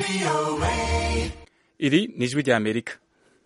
iri ni ijwi rya amerika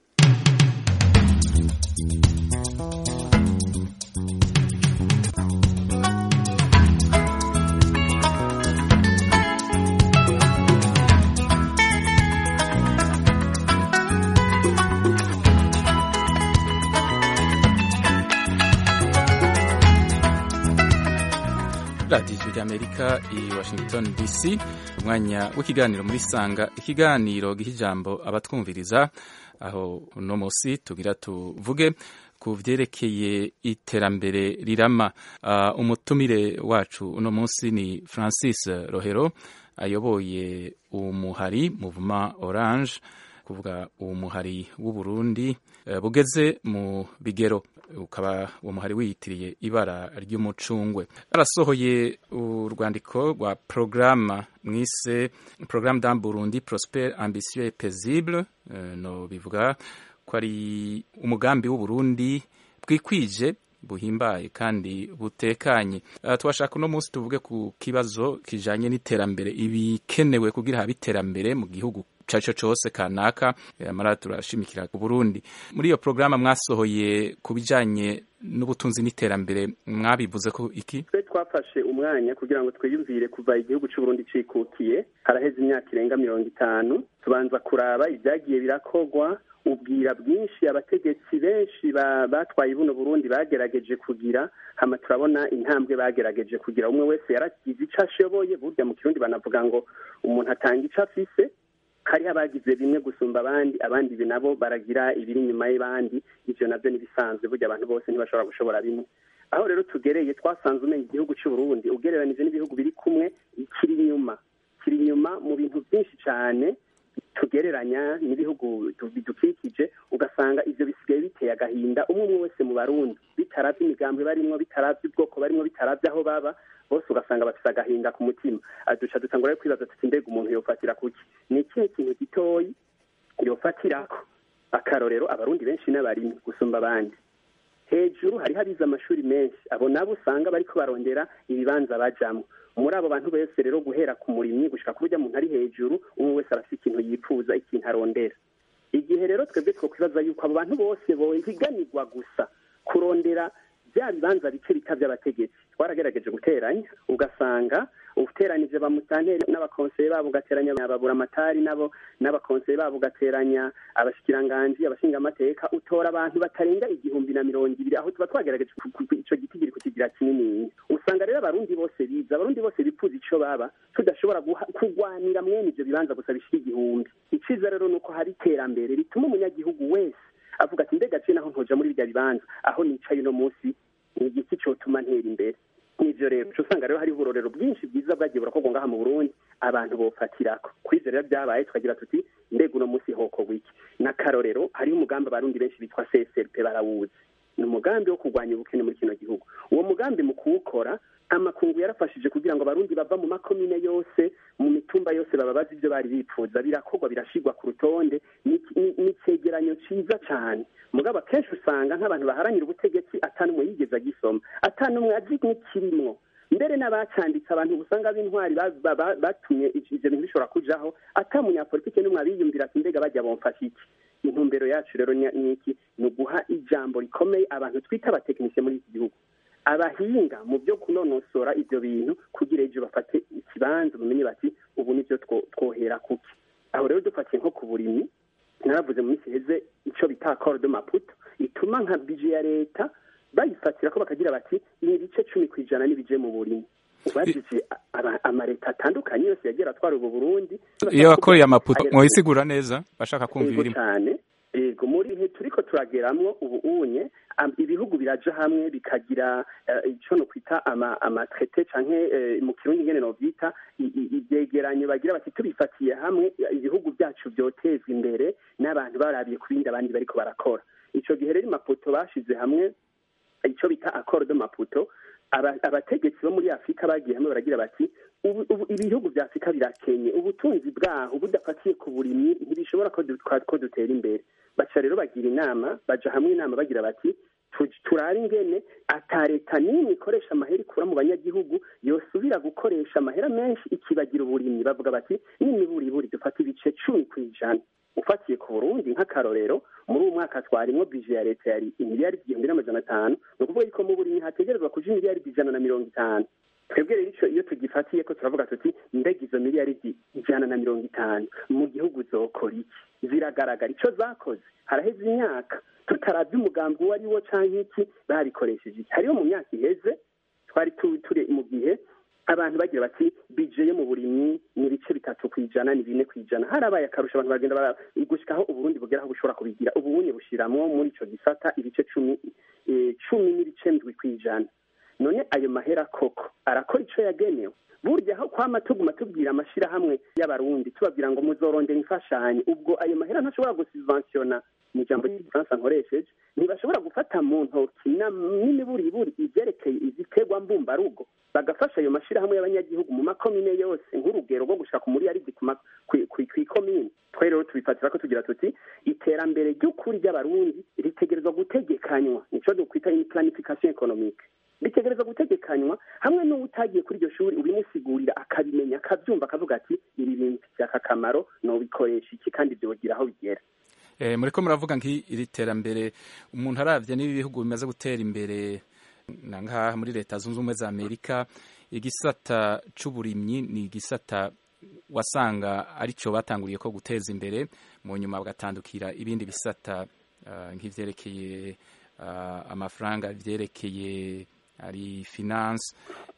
radiyo ijwi rya amerika i washington dc umwanya w'ikiganiro muri sanga ikiganiro giha ijambo abatwumviriza aho uno munsi tugira tuvuge ku vyerekeye iterambere rirama uh, umutumire wacu uno munsi ni francis rohero ayoboye umuhari muvuma orange kuvuga umuhari w'uburundi uh, bugeze mu bigero ukaba uwo muhari wiyitiriye ibara ry'umucungwe arasohoye urwandiko rwa programme mwise programme d'un Burundi prospère ambitieux et paisible uh, no bivuga ko ari umugambi w'uburundi bwikwije buhimbaye kandi butekanye uh, twashaka uno munsi tuvuge ku kibazo kijanye n'iterambere ibikenewe kugira habe iterambere mu gihugu caco cose kanaka amara turashimikira ku Burundi muri iyo programa mwasohoye ku bijanye n'ubutunzi n'iterambere mwabivuze ko iki twe twafashe umwanya kugira ngo twiyumvire kuva igihugu cy'u Burundi cikukiye haraheze imyaka irenga mirongo itanu tubanza kuraba ibyagiye birakogwa ubwira bwinshi abategetsi benshi batwaye buno Burundi bagerageje kugira hama turabona intambwe bagerageje kugira umwe wese yaragize ico ashoboye burya mu kirundi banavuga ngo umuntu atanga ico afise hariho abagize bimwe gusumba abandi abandi nabo baragira ibiri inyuma y'abandi ivyo navyo n'ibisanzwe burya abantu bose ntibashobora gushobora bimwe aho rero tugereye twasanze umenya igihugu cy'u Burundi ugereranije n'ibihugu biri kumwe kiri inyuma kiri inyuma mu bintu byinshi cyane tugereranya n'ibihugu bidukikije ugasanga ivyo bisigaye biteye agahinda umwe umwe wese mu barundi bitaravye imigambi barimwo bitaravye ubwoko barimwo bitaravye aho baba bose ugasanga bafise agahinda ku mutima duca dutangura rero kwibaza tuti mbega umuntu yofatira kuki ni ikihe kintu gitoyi yofatirako akarorero abarundi benshi n'abarimyi gusumba abandi hejuru hariho abize amashuri menshi abo nabo usanga bariko barondera ibibanza bajamwo muri abo bantu bose rero guhera ku murimyi gushika ku burya muntu ari hejuru umwe wese arafite ikintu yifuza ikintu arondera igihe rero twebwe twokwibaza yuko abo bantu bose bohiganirwa gusa kurondera bya bibanza bike bita by'abategetsi twaragerageje guteranya ugasanga uteranije ba mutanteri n'abakonseye babo ugateranya ababuramatari nabo n'abakonseye babo ugateranya abashikiranganji abashingamateka utora abantu batarenga igihumbi na mirongo ibiri aho tuba twagerageje ico giti kiri kukigira kinini usanga rero abarundi bose biza abarundi bose bipfuza ico baba tudashobora kurwanira mwene ivyo bibanza gusa bishika igihumbi iciza rero nuko hari iterambere rituma umunyagihugu wese avuga ati mbega je naho ntoja muri birya bibanza aho nicaye uno munsi ni igiki cotuma ntera imbere n'ivyo rero uca usanga rero hari uburorero bwinshi bwiza bwagiye burakorwa ngaha mu burundi abantu bofatirako kwivyo rero vyabaye tukagira tuti mbega uno munsi hokorwa iki n'akarorero hariho umugambi abarundi benshi bitwa csrp barawuzi ni umugambi wo kurwanya ubukene muri kino gihugu uwo mugambi mu kuwukora amakungu yarafashije kugira ngo abarundi bava mu makomine yose mu mitumba yose bababaza ibyo bari bipfuza birakorwa birashigwa ku rutonde ni icegeranyo ciza cane mugabo akenshi usanga nk'abantu baharanira ubutegetsi atanumwe yigeze agisoma atanumwe azi n'ikirimwo mbere n'abacanditse abantu usanga b'intwari batumye ivyo bintu bishobora kujaho ata munyapolitike n'umwe abiyumvira ati mbega bajya bomfasha iki intumbero yacu rero ni iki ni uguha ijambo rikomeye abantu twita abatekinisiye muri iki gihugu abahinga mu byo kunonosora ivyo bintu kugira ejo bafate ikibanza bamenye bati ubu nivyo twohera kuki aho rero dufatiye nko ku burimyi naravuze mu minsi iheze ico bita accord de maputo ituma nka bije ya leta bayifatira ko bakagira bati ibice cumi ku ijana n'ibije mu burimyi ubajije amaleta atandukanye yose yagiye atwara ubu burundi iyo wakoreye amaputo mwoyisigura neza bashaka kumva ibirimo cyane ego muri bihe turiko turageramwo ubu unye ibihugu biraja hamwe bikagira ico no kwita amatrete canke mu kirundi ngene novyita ivyegeranyo bagira bati tubifatiye hamwe ibihugu byacu vyotezwa imbere n'abantu barabiye ku bindi abandi bariko barakora ico gihe rero maputo bashize hamwe ico bita accord de maputo abategetsi bo muri afurika bagiye hamwe baragira bati ibihugu vya afurika birakenye ubutunzi bwaho budafatiye ku burimyi ntibishobora ko dutera imbere baca rero bagira inama baja hamwe inama bagira bati turare ingene ata leta n'imwe ikoresha amahera ikura mu banyagihugu yosubira gukoresha amahera menshi ikibagira uburimyi bavuga bati n'imiburiburi dufata ibice cumi ku ijana ufatiye ku burundi nk'akarorero muri uwo mwaka twarimwo bije ya leta yari imiliyari igihumbi n'amajana atanu ni ukuvuga yuko mu burimyi hategerezwa kuja imiliyari ijana na mirongo itanu twebwe rero ico iyo tugifatiye ko turavuga tuti mbega izo miliyari ijana na mirongo itanu mu gihugu zokora iki ziragaragara ico zakoze haraheze imyaka tutaravye umugambi uwo ari wo canke iki babikoresheje iki hariho mu myaka iheze twari turi mu gihe abantu bagira bati bije yo mu burimyi ni ibice bitatu ku ijana ni bine ku ijana harabaye akarusho abantu bagenda gushikaho uburundi bugera aho bushobora kubigira ubunye bushiramwo muri ico gisata ibice cumi cumi n'ibice ndwi ku ijana none ayo mahera koko arakora ico yagenewe burya aho kwama tuguma tubwira amashirahamwe y'abarundi tubabwira ngo muzorondera imfashanyo ubwo ayo mahera ntashobora gusubventiona mu ijambo ry'igifaransa nkoresheje ntibashobora gufata mu ntoki n'imiburiburi ivyerekeye iziterwa mbumbarugo bagafasha ayo mashirahamwe y'abanyagihugu mu makomine yose nk'urugero rwo gushika ku muriyaridi kw'ikomine twe rero tubifatira ko tugira tuti iterambere ry'ukuri ry'abarundi ritegerezwa gutegekanywa nico dukwita planification economique bitegereza gutegekanywa hamwe n'uwutagiye kuri iryo shuri ubimusigurira akabimenya akabyumva akavuga ati ibi bintu byaka akamaro nobikoresha iki kandi byogira aho bigera muriko muravuga nk'iri terambere umuntu aravye n'ibi bihugu bimaze gutera imbere na ngaha muri leta zunze ubumwe za amerika igisata c'uburimyi ni igisata wasanga arico batanguriye ko guteza imbere mu nyuma bagatandukira ibindi bisata uh, nk'ivyerekeye uh, amafaranga vyerekeye ari finance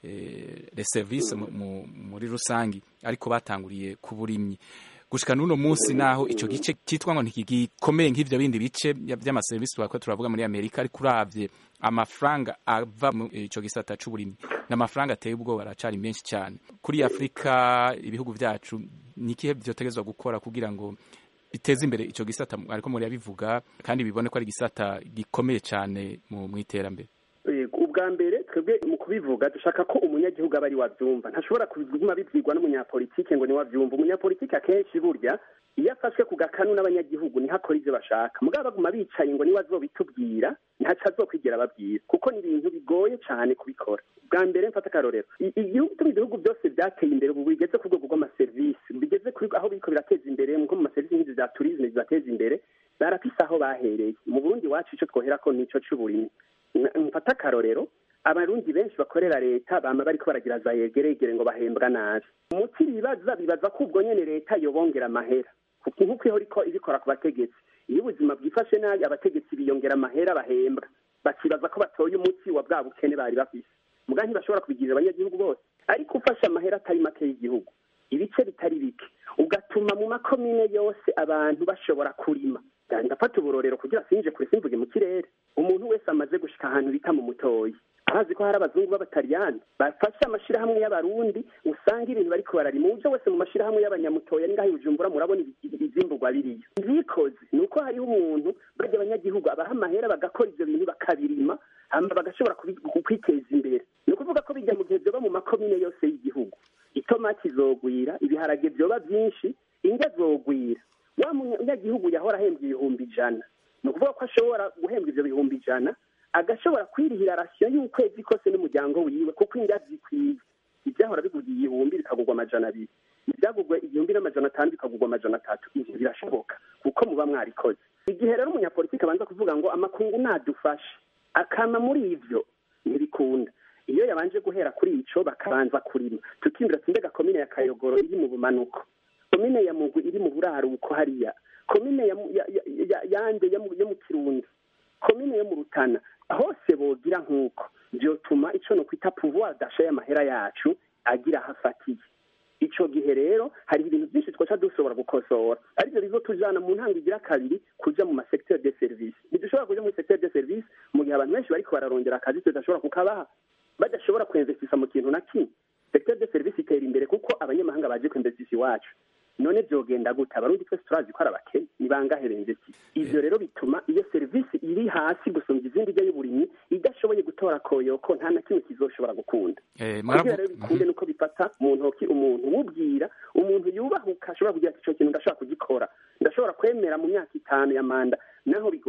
eh, les services muri rusangi ariko batanguriye ku burimyi gushika n'uno munsi naho ico gice cyitwa ngo ntigikomeye nk'ivyo bindi bice vy'amaserivisi twako turavuga muri amerika ariko uravye amafaranga ava mu ico gisata c'uburimyi n'amafaranga ateye ubwoba aracari menshi cyane kuri afurika ibihugu vyacu ni ikihe vyotegezwa gukora kugira ngo biteze imbere ico gisata ariko muri yabivuga kandi bibone ko ari igisata gikomeye cyane mu iterambere ubwa mbere twebwe mu kubivuga dushaka ko umunyagihugu aba ari wabyumva ntashobora kuguma bibyigwa n'umunyapolitike ngo ni wabyumva umunyapolitike akenshi burya iyo afashwe ku gakanu n'abanyagihugu niho akora ibyo bashaka mugabo baguma bicaye ngo niwe azobitubwira ntaco azokwigera ababwira kuko ni ibintu bigoye cyane kubikora bwa mbere mfata akarorero igihugu turi ibihugu byose byateye imbere ubu bigeze ku rwego rw'amaserivisi bigeze kuri aho biriko birateza imbere nko mu maserivisi nk'izi za turisme zibateza imbere barafise aho bahereye mu burundi wacu ico twoherako nico c'uburimyi mfata akarorero abarundi benshi bakorera leta bama bariko baragira za yegeregere ngo bahembwa nabi umuti bibaza bibaza ko ubwo nyene leta yobongera amahera nk'uko ihora ibikora ku bategetsi iyo ubuzima bwifashe nabi abategetsi biyongera amahera bahembwa bakibaza ko batoye umuti wa bwa bukene bari bafise muga ntibashobora kubigirira abanyagihugu bose ariko ufashe amahera atari make y'igihugu ibice bitari bike ugatuma mu makomine yose abantu bashobora kurima ndafata uburorero kugira sinje kure simvuge mu kirere umuntu wese amaze gushika ahantu bita mu mutoyi arazi ko hari abazungu b'abataliyani bafashe amashirahamwe y'abarundi usanga ibintu bariko bararima uje wese mu mashirahamwe y'abanyamutoya ni ngaho bujumbura murabona ivyimburwa biriyo vyikoze ni uko hariho umuntu barya abanyagihugu abaha amahera bagakora ivyo bintu bakabirima hama bagashobora kwiteza imbere ni ukuvuga ko bijya mu gihe vyoba mu makomine yose y'igihugu itomati zogwira ibiharage vyoba vyinshi indya zogwira wa munyagihugu yahora ahembwa ibihumbi ijana ni ukuvuga ko ashobora guhembwa ivyo bihumbi ijana agashobora kwirihira rasiyo y'ukwezi kose n'umuryango wiwe kuko indya zikwiye ibyahora bigurwa igihumbi bikagurwa amajana abiri ibyagurwa igihumbi n'amajana atanu bikagurwa amajana atatu ivyo birashoboka kuko muba mwarikoze igihe rero umunyapolitiki abanza kuvuga ngo amakungu nadufashe akama muri ivyo ntibikunda iyo yabanje guhera kuri ico bakabanza kurima tukimbira ati mbega komine ya kayogoro iri mu bumanuko komine ya mugwi iri mu buraruko hariya komine ya, ya, ya, yande yo mu kirundi komine yo mu rutana hose bogira nk'uko vyotuma ico no kwita pouvoir d'achat y'amahera yacu agira aho afatiye ico gihe rero hari ibintu byinshi twaca dushobora gukosora arivyo bizotujana mu ntanga igira kabiri kuja mu masecteur de service ntidushobora kuja muri secteur de service mu gihe abantu benshi bariko bararondera akazi tudashobora kukabaha badashobora kwinvestisa mu kintu na kimwe secteur de service itera imbere kuko abanyamahanga baje kwinvestisa iwacu none vyogenda gute abarundi twese turazi ko ari abakene ni bangahe bemvesti ivyo rero bituma iyo serivisi iri hasi gusumba izindi rya y'uburimyi idashoboye gutora koyoko nta na kimwe kizoshobora gukunda kugira rero bikunde nuko bifata mu ntoki umuntu wubwira umuntu yubahuka ashobora kugira ati ico kintu ndashobora kugikora ndashobora kwemera mu myaka itanu ya manda naho bigoye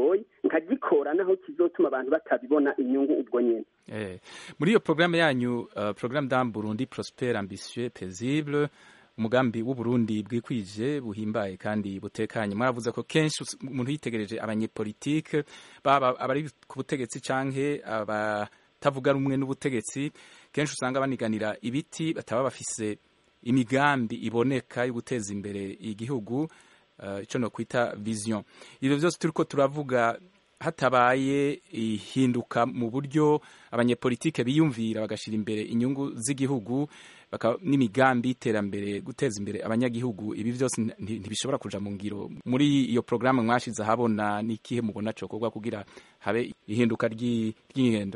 nkagikora naho kizotuma abantu batabibona inyungu ubwo nyene eh. muri iyo programme yanyu uh, programme d'un Burundi prospère ambitieux paisible umugambi w'uburundi bwikwije buhimbaye kandi butekanye mwaravuze ko kenshi umuntu yitegereje abanyepolitike baba abari ku butegetsi canke abatavuga rumwe n'ubutegetsi kenshi usanga baniganira ibiti bataba bafise imigambi iboneka yo guteza imbere igihugu uh, ico no kwita vision ivyo vyose turiko turavuga hatabaye ihinduka mu buryo abanyepolitike biyumvira bagashira imbere inyungu z'igihugu n'imigambi y'iterambere guteza imbere abanyagihugu ibi byose ntibishobora kuja mu ngiro muri iyo porogaramu mwashize ahabona n'ikihe mubona cokorwa kugira habe ihinduka ry'ingendo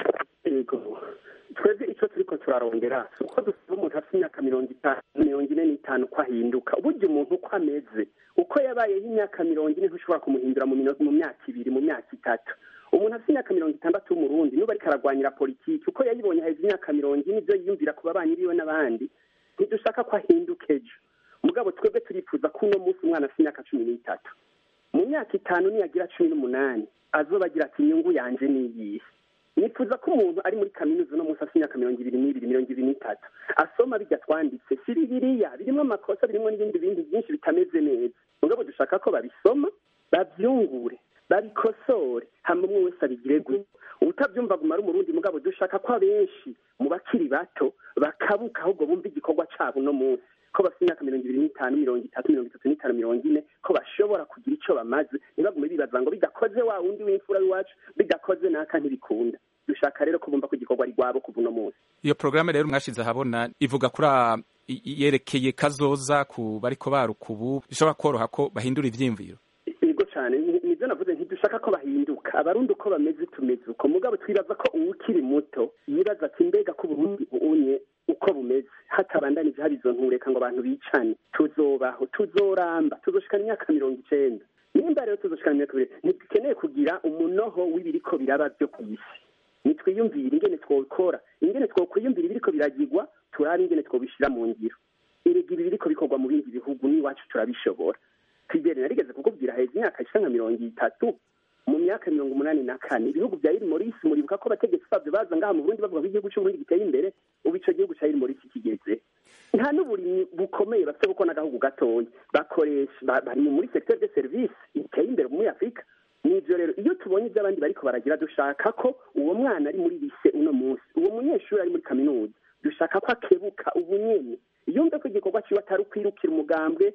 twebwe icyo turiko turarondera si uko dusaba umuntu afite imyaka mirongo itanu mirongo ine n'itanu ko ahinduka burya umuntu uko ameze uko yabayeho imyaka mirongo ine ntushobora kumuhindura mu myaka ibiri mu myaka itatu umuntu afite imyaka mirongo itandatu w'umurundi n'ubu ariko aragwanyira politiki uko yayibonye haheze imyaka mirongo ine ibyo yiyumvira ku babanyi biwe n'abandi ntidushaka ko ahinduka ejo mugabo twebwe turifuza ko uno munsi umwana afite imyaka cumi n'itatu mu myaka itanu niyagira cumi n'umunani azoba agira ati inyungu yanje ni iyihe nifuza ko umuntu ari muri kaminuza uno munsi afite imyaka mirongo ibiri n'ibiri mirongo ibiri n'itatu asoma bijya twanditse si bibiriya birimo amakosa birimo n'ibindi bindi byinshi bitameze neza mugabo dushaka ko babisoma babyungure babikosore hama umwe wese abigire gutyo utabyumva guma ari umurundi mugabo dushaka ko abenshi mu bakiri bato bakabuka ahubwo bumva igikorwa cabo uno munsi ko bafite imyaka mirongo ibiri n'itanu mirongo itatu mirongo itatu n'itanu mirongo ine ko bashobora kugira ico bamaze ntibagume bibaza ngo bidakoze wa wundi w'imfura w'iwacu bidakoze naka ntibikunda dushaka rero ko bumva ko igikorwa ari rwabo kuva uno munsi iyo porogaramu rero mwashize ahabona ivuga kuri yerekeye kazoza ku bariko baruka ubu bishobora koroha ko bahindura ivyiyumviro yego cyane nibyo navuze ntidushaka ko bahinduka abarundi uko bameze tumeze uko mugabo twibaza ko uwukiri muto yibaza ati mbega ko uburundi bunye uko bumeze hatabandanije hari izo ntureka ngo abantu bicane tuzobaho tuzoramba tuzoshikana imyaka mirongo icenda nimba rero tuzoshikana imyaka ibiri ntidukeneye kugira umunoho w'ibiriko biraba byo ku isi nitwiyumvire ingene twokora ingene twokwiyumvira ibiriko biragirwa turabe ingene twobishira mu ngiro erega ibi biriko bikorwa mu bindi bihugu n'iwacu turabishobora kwigere narigeze kukubwira heza imyaka ishika nka mirongo itatu mu myaka mirongo umunani na kane ibihugu vya iri morisi muribuka ko abategetsi bavyo baza ngaha mu burundi bavuga ko igihugu c'uburundi giteye imbere ubu ico gihugu ca iri morisi kigeze nta n'uburimyi bukomeye bafite kuko n'agahugu gatoya bakoresha bari muri secteur de service iteye imbere muri afurika nivyo rero iyo tubonye ibyo abandi bariko baragira dushaka ko uwo mwana ari muri lise uno munsi uwo munyeshuri ari muri kaminuza dushaka ko akebuka ubunyene yumve ko igikorwa ciwe atari ukwirukira umugambwe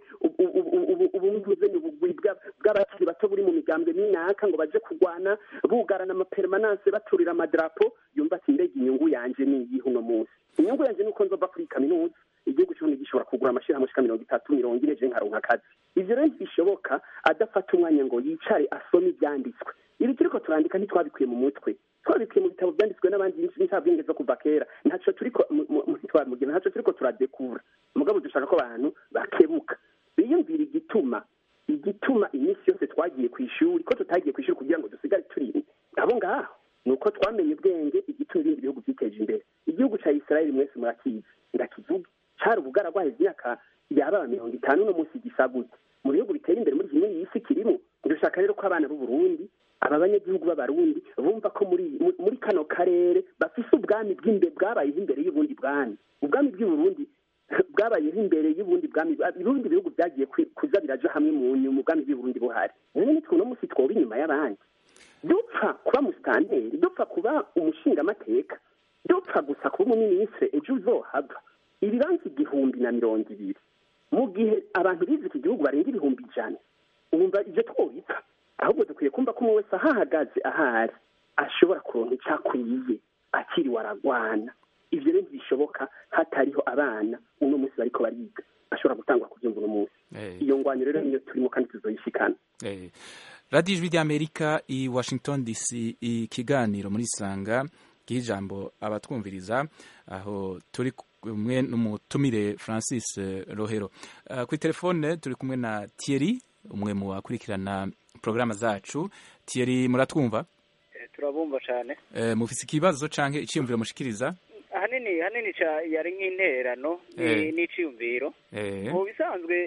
ubumvuzeni ubugwi bw'abakiri bato buri mu migambwe minaka ngo baje kurwana bugarana amapermananse baturira amadarapo yumva ati mbega inyungu yanje ni iyihe uno munsi inyungu yanje ni uko nzova kuri kaminuza igihugu cy'uburundi gishobora kugura amashirahamwe ashika mirongo itatu mirongo ine je nkaronka akazi ivyo rero ntibishoboka adafata umwanya ngo yicare asome ivyanditswe ibi turiko turandika ntitwabikuye mu mutwe twabikuye mu bitabo vyanditswe n'abandi ntabwenge zo kuva kera ntaco turiko ntitwabimugina ntaco turiko turadekura mugabo dushaka ko abantu bakebuka biyumvira igituma igituma iminsi yose twagiye ku ishuri ko tutagiye ku ishuri kugira ngo dusigare turi abo ngaho ni uko twamenye ubwenge igituma ibindi bihugu byiteje imbere igihugu ca isirayeli mwese murakizi ndakivuga cari ubugara bwaheze imyaka yaba mirongo itanu no munsi gisa gute mu bihugu biteye imbere muri kimwe y'isi kirimo dushaka rero ko abana b'uburundi aba banyagihugu b'abarundi bumva ko muri muri kano karere bafise ubwami bw'imbe bwabayeho imbere y'ubundi bwami ubwami bw'uburundi bwabayeho imbere y'ubundi bwami ibindi bihugu byagiye kuza biraja hamwe mu nyuma ubwami bw'uburundi buhari none nitwe uno munsi twoba inyuma y'abandi dupfa kuba musitanteri dupfa kuba umushingamateka dupfa gusa kuba umuminisitiri ejo uzohava ibibanza igihumbi na mirongo ibiri mu gihe abantu bize iki gihugu barenga ibihumbi ijana wumva ibyo twobipfa ahubwo dukwiye kumva ko umwe wese ahahagaze ahari ashobora kuronka icyo akwiye akiriwe aragwana ivyo rero ntibishoboka hatariho abana uno munsi bariko bariga bashobora gutangwa kuvyumva uno munsi iyo ngwanyo rero niyo turimo kandi tuzoyishikana radiyo ijwi ry'amerika i washington dc ikiganiro muri sanga ijambo abatwumviriza aho turi kumwe n'umutumire francis rohero kuri telefone turi kumwe na thierry umwe mu bakurikirana porogaramu zacu thierry muratwumva turabumva cyane mufise ikibazo canke iciyumviro mushikiriza ahanini hanini yari nk'interano n'iciyumviro mu bisanzwe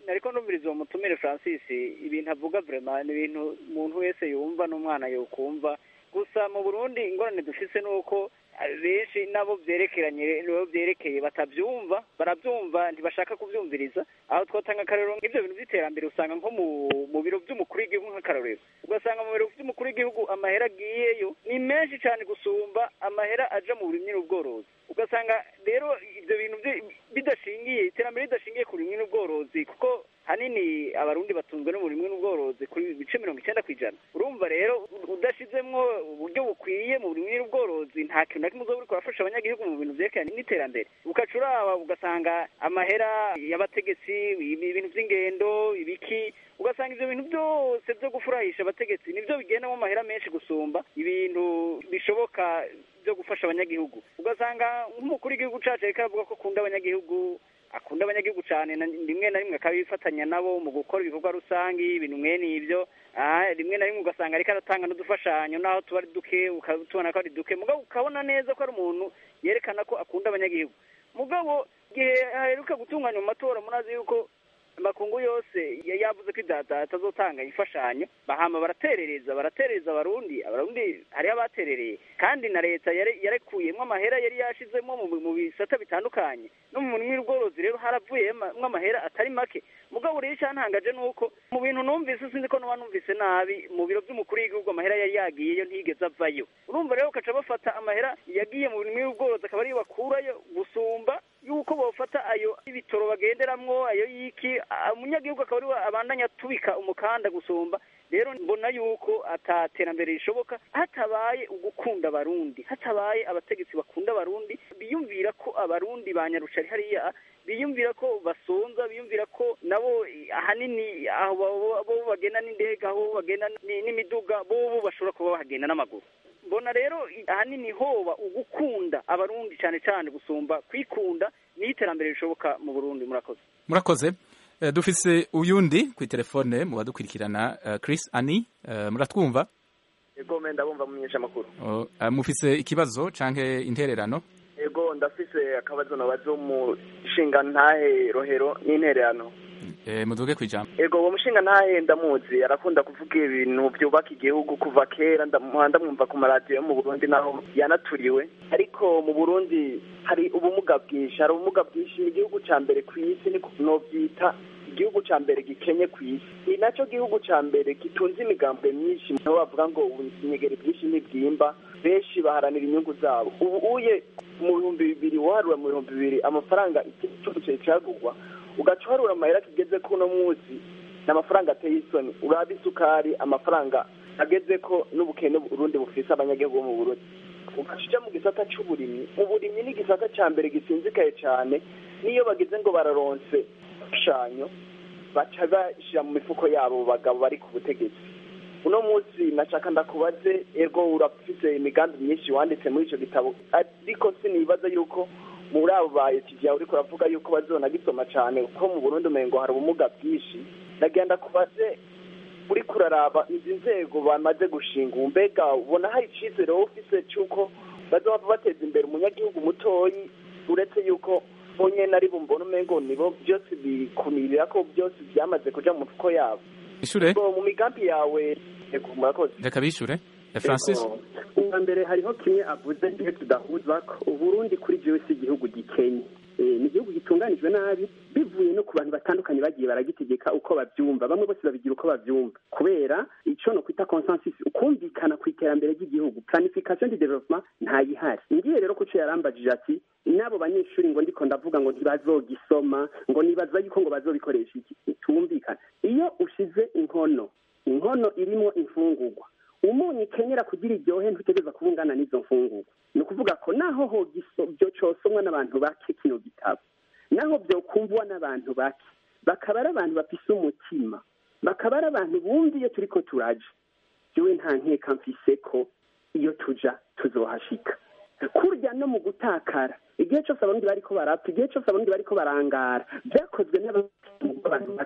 nariko numviriza uwo mutumire francis ibintu avuga vrema ni ibintu umuntu wese yumva n'umwana yokumva gusa mu burundi ingorane dufise ni uko benshi nabo vyerekeranye nabo vyerekeye batavyumva baravyumva ntibashaka kuvyumviriza aho twotanga akarorero nk'ivyo bintu vy'iterambere usanga nko mu mu biro vy'umukuru w'igihugu nk'akarorero ugasanga mu biro vy'umukuru w'igihugu amahera agiyeyo ni menshi cane gusumba amahera aja mu burimyi n'ubworozi ugasanga rero ivyo bintu bidashingiye iterambere ridashingiye ku burimyi n'ubworozi kuko hanini abarundi batunzwe n'uburimwi n'ubworozi kuri bice mirongo icyenda ku ijana urumva rero udashizemwo uburyo bukwiye mu burimwi n'ubworozi nta kintu na kimwe uzoba uriko urafasha abanyagihugu mu bintu vyerekeranye n'iterambere ugaca uraba ugasanga amahera y'abategetsi ibintu vy'ingendo ibiki ugasanga ivyo bintu byose vyo gufurahisha abategetsi nivyo bigendamo amahera menshi gusumba ibintu bishoboka vyo gufasha abanyagihugu ugasanga nk'umukuru w'igihugu cacu ariko aravuga ko akunda abanyagihugu akunda abanyagihugu cyane rimwe na rimwe akabifatanya nabo mu gukora ibikorwa rusange ibintu mwene ibyo rimwe na rimwe ugasanga ariko aratanga n'udufashanyo naho tuba ari duke tubona ko ari duke mugabo ukabona neza ko ari umuntu yerekana ko akunda abanyagihugu mugabo igihe haheruka gutunganya mu matora murazi yuko amakungu yose yavuze ko idata atazotanga imfashanyo bahama baraterereza baraterereza abarundi abarundi hariho abaterereye kandi na leta yarekuyemwo amahera yari yashizemo mu bisata bitandukanye no mu murimi w'ubworozi rero haravuyemwo amahera atari make mugabo rero icyantangaje ni uko mu bintu numvise sinzi ko nuba numvise nabi mu biro by'umukuru w'igihugu amahera yari yagiyeyo ntiyigeze avayo urumva rero ukaca bafata amahera yagiye mu murimi w'ubworozi akaba ariyo bakurayo gusumba yuko bofata ayo ibitoro bagenderamwo ayo yiki umunyagihugu akaba ariwe abandanya atubika umukanda gusumba rero mbona yuko ataterambere rishoboka hatabaye ugukunda abarundi hatabaye abategetsi bakunda abarundi biyumvira ko abarundi banyarucari hariya biyumvira ko basonza biyumvira ko nabo ahanini aho bo bagenda n'indege aho bagenda n'imiduga bo bashobora kuba bahagenda n'amaguru mbona rero ahanini hoba ugukunda abarundi cyane cyane gusumba kwikunda niyo iterambere rishoboka mu burundi murakoze murakoze dufise uyundi ku telefone mu badukurikirana Chris ani muratwumva yego menda bumva mumenyesha amakuru mufise ikibazo canke intererano yego ndafise akabazo nabaza umushinga ntahe rohero n'intererano muduge kwijambo yego uwo mushinga ntahe ndamuzi arakunda kuvuga ibintu byubaka igihugu kuva kera ndamwumva ku maradiyo yo mu burundi naho yanaturiwe ariko mu burundi hari ubumuga bwinshi hari ubumuga bwinshi ni igihugu ca mbere ku isi novyita igihugu ca mbere gikenye ku isi ni naco gihugu ca mbere gitunze imigambwe myinshi niho bavuga ngo ibinyegeri byinshi ntibwimba benshi baharanira inyungu zabo ubu uye mu bihumbi bibiri waharura mu bihumbi bibiri amafaranga igihugu cari cagurwa ugaca uharura amahera kigeze ko uno munsi ni amafaranga ateye isoni uraba isukari amafaranga ageze ko n'ubukene urundi bufise abanyagihugu bo mu burundi ugaca uja mu gisata c'uburimyi uburimyi ni igisata ca mbere gisinzikaye cane n'iyo bagize ngo bararonse imfashanyo baca bashira mu mifuko yabo bagabo bari ku butegetsi uno munsi nashaka ndakubaze ego urafise imigambi myinshi wanditse muri ico gitabo ariko sinibaza yuko muri abo ba etidiya uriko uravuga yuko bazonagisoma cane kuko mu burundi umengo hari ubumuga bwinshi nagenda kubaze uriko uraraba izi nzego bamaze gushinga mbega ubona hari icizere wowe ufise c'uko bazoba bateza imbere umunyagihugu mutoyi uretse yuko bonyene ari bumbona umengo nibo byose bikumirira ko byose byamaze kuja mu mifuko yabo ishure mu migambi yawe murakoze reka bishure francis ubwa mbere hariho kimwe avuze iyo tudahuza ko uburundi kuri jewe si igihugu gikenye ni igihugu gitunganijwe nabi bivuye no ku bantu batandukanye bagiye baragitegeka uko bavyumva bamwe bose babigira uko bavyumva kubera ico no kwita consensus ukumvikana ku iterambere ry'igihugu planification de development ntayihari ngiye rero kuco yarambajije ati n'abo banyeshuri ngo ndiko ndavuga ngo ntibazogisoma ngo nibaza yuko ngo bazobikoresha iki tumvikana iyo ushize inkono inkono irimo imfungurwa umunyu ikenyera kugira iryohe ntutegereza kuba ungana n'izo mfungurwa ni ukuvuga ko naho byo cosomwa n'abantu bake kino gitabo naho byokumvwa n'abantu bake bakaba ari abantu bafise umutima bakaba ari abantu bumva iyo turiko turaja jewe nta nkeka mfise ko iyo tuja tuzohashika kurya no mu gutakara igihe cyose abarundi bariko barapfa igihe cyose abarundi bariko barangara byakozwe n'abantu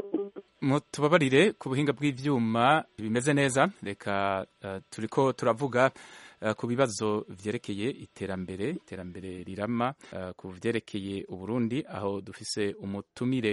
mutubabarire ku buhinga bw'ivyuma bimeze neza reka uh, turiko turavuga uh, ku bibazo vyerekeye iterambere iterambere rirama uh, ku vyerekeye uburundi aho dufise umutumire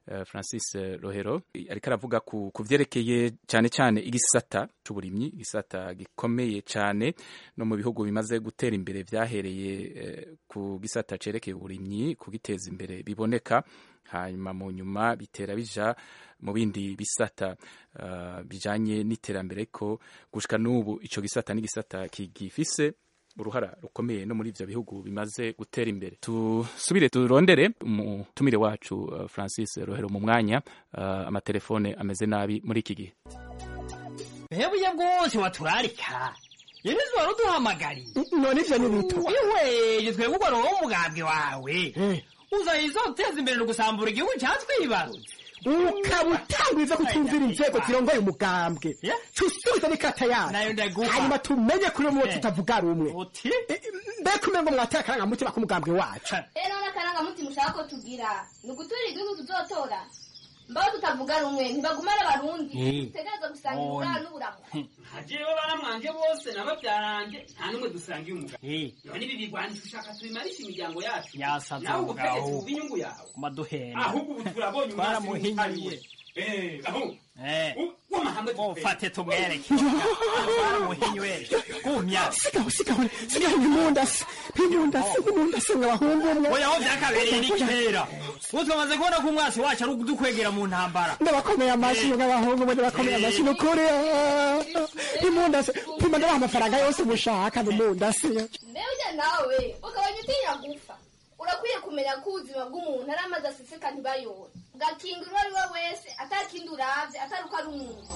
uh, Francis Rohero ariko aravuga ku, ku vyerekeye cyane cyane igisata c'uburimyi igisata gikomeye cyane no mu bihugu bimaze gutera imbere vyahereye eh, ku gisata cerekeye uburimyi kugiteza imbere biboneka hanyuma mu nyuma bitera bija mu bindi bisata uh, bijanye n'iterambere ko gushika n'ubu ico gisata n'igisata kigifise uruhara rukomeye no muri ivyo bihugu bimaze gutera imbere tusubire turondere umutumire wacu uh, Francis Rohero mu mwanya uh, amatelefone ameze nabi muri iki gihe hebuye bwose waturarika yenizi wari uduhamagariye none ivyo ni bito ihweje twebwe ugwa roho umugambwe wawe uzayiza uteza imbere no gusambura igihugu catwibarutse ukaba utangwiza kutumvira inzego zirongoye umugambwe tusubiza n'ikata yacu nayo ndaguha hanyuma tumenye kuri umwe tutavuga rumwe uti mbega umengo mwateye akarangamutima k'umugambwe wacu rero n'akarangamutima ushaka ko tugira ni uguturira igihugu tuzotora mbaho tutavuga rumwe ntibagumane abarundi dutegereza gusanga ubugara n'uburamu hajewe baramwanje bose n'ababyarange nta n'umwe dusangiye umugabo none ibi bigwanisha ushaka tubimarisha imiryango yacu yasaze nawe umugabo ubutegetsi buba inyungu yawe maduhenda ahubwo ubu turabonye umwasi twaramuhinyuye Eh, aho Eh, w'amahanga ufate tumwereke twaramuhinyuye gumya sigaho sigaho sigaho nk'imundasi nk'imundasi nk'imundasi nk'abahungu umwe oya aho vyakabereye ni kera ubu twamaze kubona ko umwasi wacu ari udukwegera mu ntambara ndabakomeye amashyi nk'abahungu umwe ndabakomeye amashyi ni ukuri nk'imundasi pima ndabaha amafaranga yose mushaka nk'imundasi mbere ujya nawe ukabona utinya gupfa urakwiye kumenya ko ubuzima bw'umuntu ari amazi aseseka ntibayore ugakinga uwo ari we wese atakindi uravye atari uko ari umuntu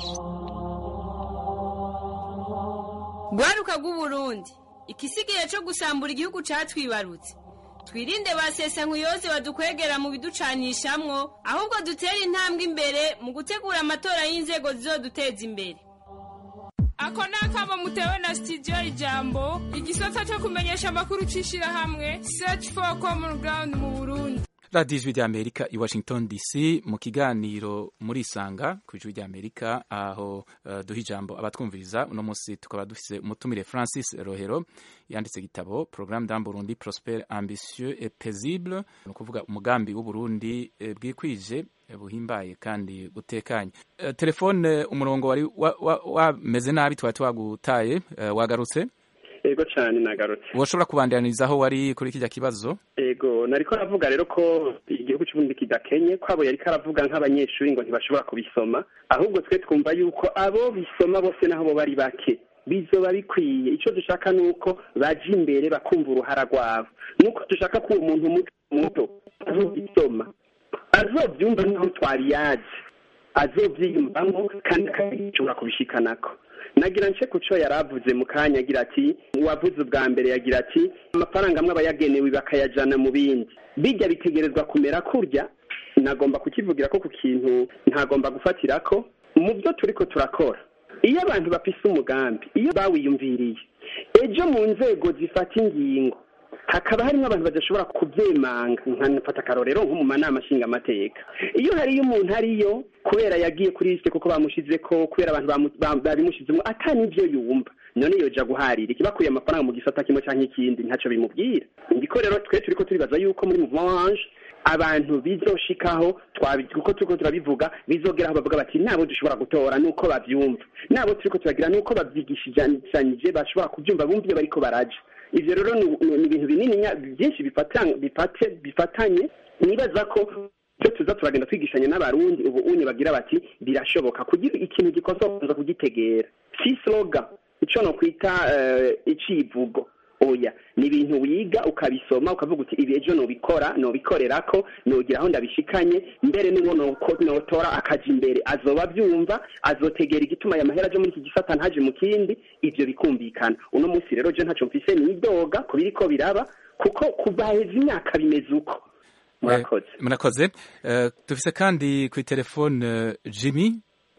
rwaruka rw'uburundi ikisigaye cyo gusambura igihugu catwibarutse twirinde ba sesankuyoze badukwegera mu biducanishamwo ahubwo dutere intambwe imbere mu gutegura amatora y'inzego zizoduteza imbere ako ni akamo mutewe na sitidiyo ijambo igisata cyo kumenyesha amakuru c'ishirahamwe search for common ground mu burundi radiyo ijwi ry'amerika i washington dc mu kiganiro muri isanga ku ijwi ry'amerika aho uh, duha ijambo abatwumviriza uno munsi tukaba dufise umutumire francis rohero yanditse igitabo programme d'un burundi prosper ambitieux et paisible ni ukuvuga umugambi w'uburundi eh, bwikwije eh, buhimbaye kandi butekanye Eh, telefone umurongo wari wameze wa, wa, wameze nabi twari twagutaye eh, wagarutse ego cyane nagarutse woshobora kubandaniriza aho wari kuri kijya kibazo ego nariko aravuga rero ko igihugu cy'uburundi kidakenye ko abo yariko aravuga nk'abanyeshuri ngo ntibashobora kubisoma ahubwo twe twumva yuko abo bisoma bose naho bo bari bake bizoba bikwiye icyo dushaka ni uko baja imbere bakumva uruhara rwabo nuko dushaka ko uwo muntu muto muto azobisoma azovyumva nk'aho twari yazi azovyiyumvamo kandi akashobora kubishikanako nagira nce ku cyo yari avuze mu kanya agira ati uwavuze ubwa mbere yagira ati amafaranga amwe aba yagenewe bakayajana mu bindi bijya bitegerezwa kumera kurya nagomba kukivugira ko ku kintu ntagomba gufatira ko mu byo turi ko turakora iyo abantu bafise umugambi iyo bawiyumviriye ejo mu nzego zifata ingingo hakaba harimo abantu badashobora kubyemanga nkanafata akarorero nko mu manama nshingamateka iyo hariyo umuntu ariyo kubera yagiye kuri lisite kuko bamushize ko kubera abantu bamu- ba- babimushizemo ata n'ibyo yumva none yoja guharira ikibakuye amafaranga mu gisata kimwe cyangwa ikindi ntacyo bimubwira ndiko rero twe turiko turibaza yuko muri mouvement abantu bizoshikaho twabi- kuko turiko turabivuga bizogera aho bavuga bati nabo dushobora gutora nuko bavyumva nabo turiko turagira nuko bavyigishijanyije bashobora kuvyumva bumva iyo bariko baraja ivyo rero ni ni- ni ibintu binini nya- byinshi bifata- bifate- bifatanye nibaza ko ibyo tuza turagenda twigishanya n'abarundi ubu unye bagira bati birashoboka kugira ikintu gikosa kuza kugitegera si sloga ico no kwita eh, icivugo oya ni ibintu wiga ukabisoma ukavuga uti ibi ejo nobikora nobikorerako nogira aho ndabishikanye mbere n'uwo noko- notora akaja imbere azoba avyumva azotegera igituma aya mahera aje muri iki gisata ntaje mu kindi ivyo bikumvikana uno munsi rero je ntaco mfise nidoga ku biriko biraba kuko kuva heza imyaka bimeze uko murakoze murakoze Eh, dufise kandi kuri telefone eh, jimmy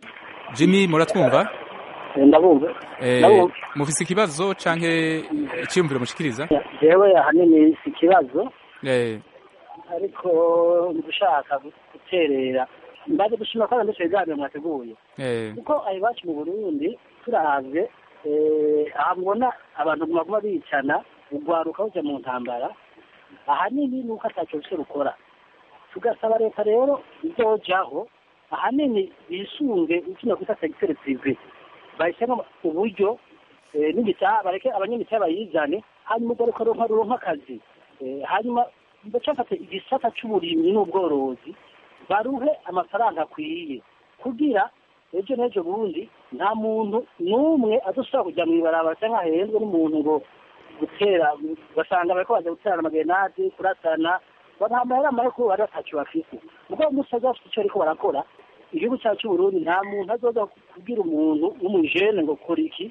jimmy muratwumva ndabumva Eh, ndabumva mufise ikibazo canke iciyumviro mushikiriza jewe ahanini si ikibazo Eh, ariko gushaka guterera mbaze gushima ko ndetse ibiganiro mwateguye eh, kuko aho iwacu mu burundi turavye eh, aha mubona abantu baguma bicana ugwaruka uja mu ntambara ahanini ni uko ataco rufise rukora tugasaba leta rero izojaho ahanini bisunge ikino kwita segiteri prive bahisemo uburyo eh, n'imitaha bareke abanyamitaha bayizane hanyuma ugaruka ruronka ruronka akazi Eh, hanyuma bacafate igisata c'uburimyi n'ubworozi baruhe amafaranga akwiye kugira ejo n'ejo bundi nta muntu n'umwe adashobora kujya mw'ibarabara cyangwa ahenzwe n'umuntu ngo gutera basanga bariko baza guterana amagenade kurasana banamahera amahera kuko bari batacu bafise ubwo musaza bafite icyo bariko barakora igihugu cyacu c'uburundi nta muntu azoza kubwira umuntu w'umujene ngo kora iki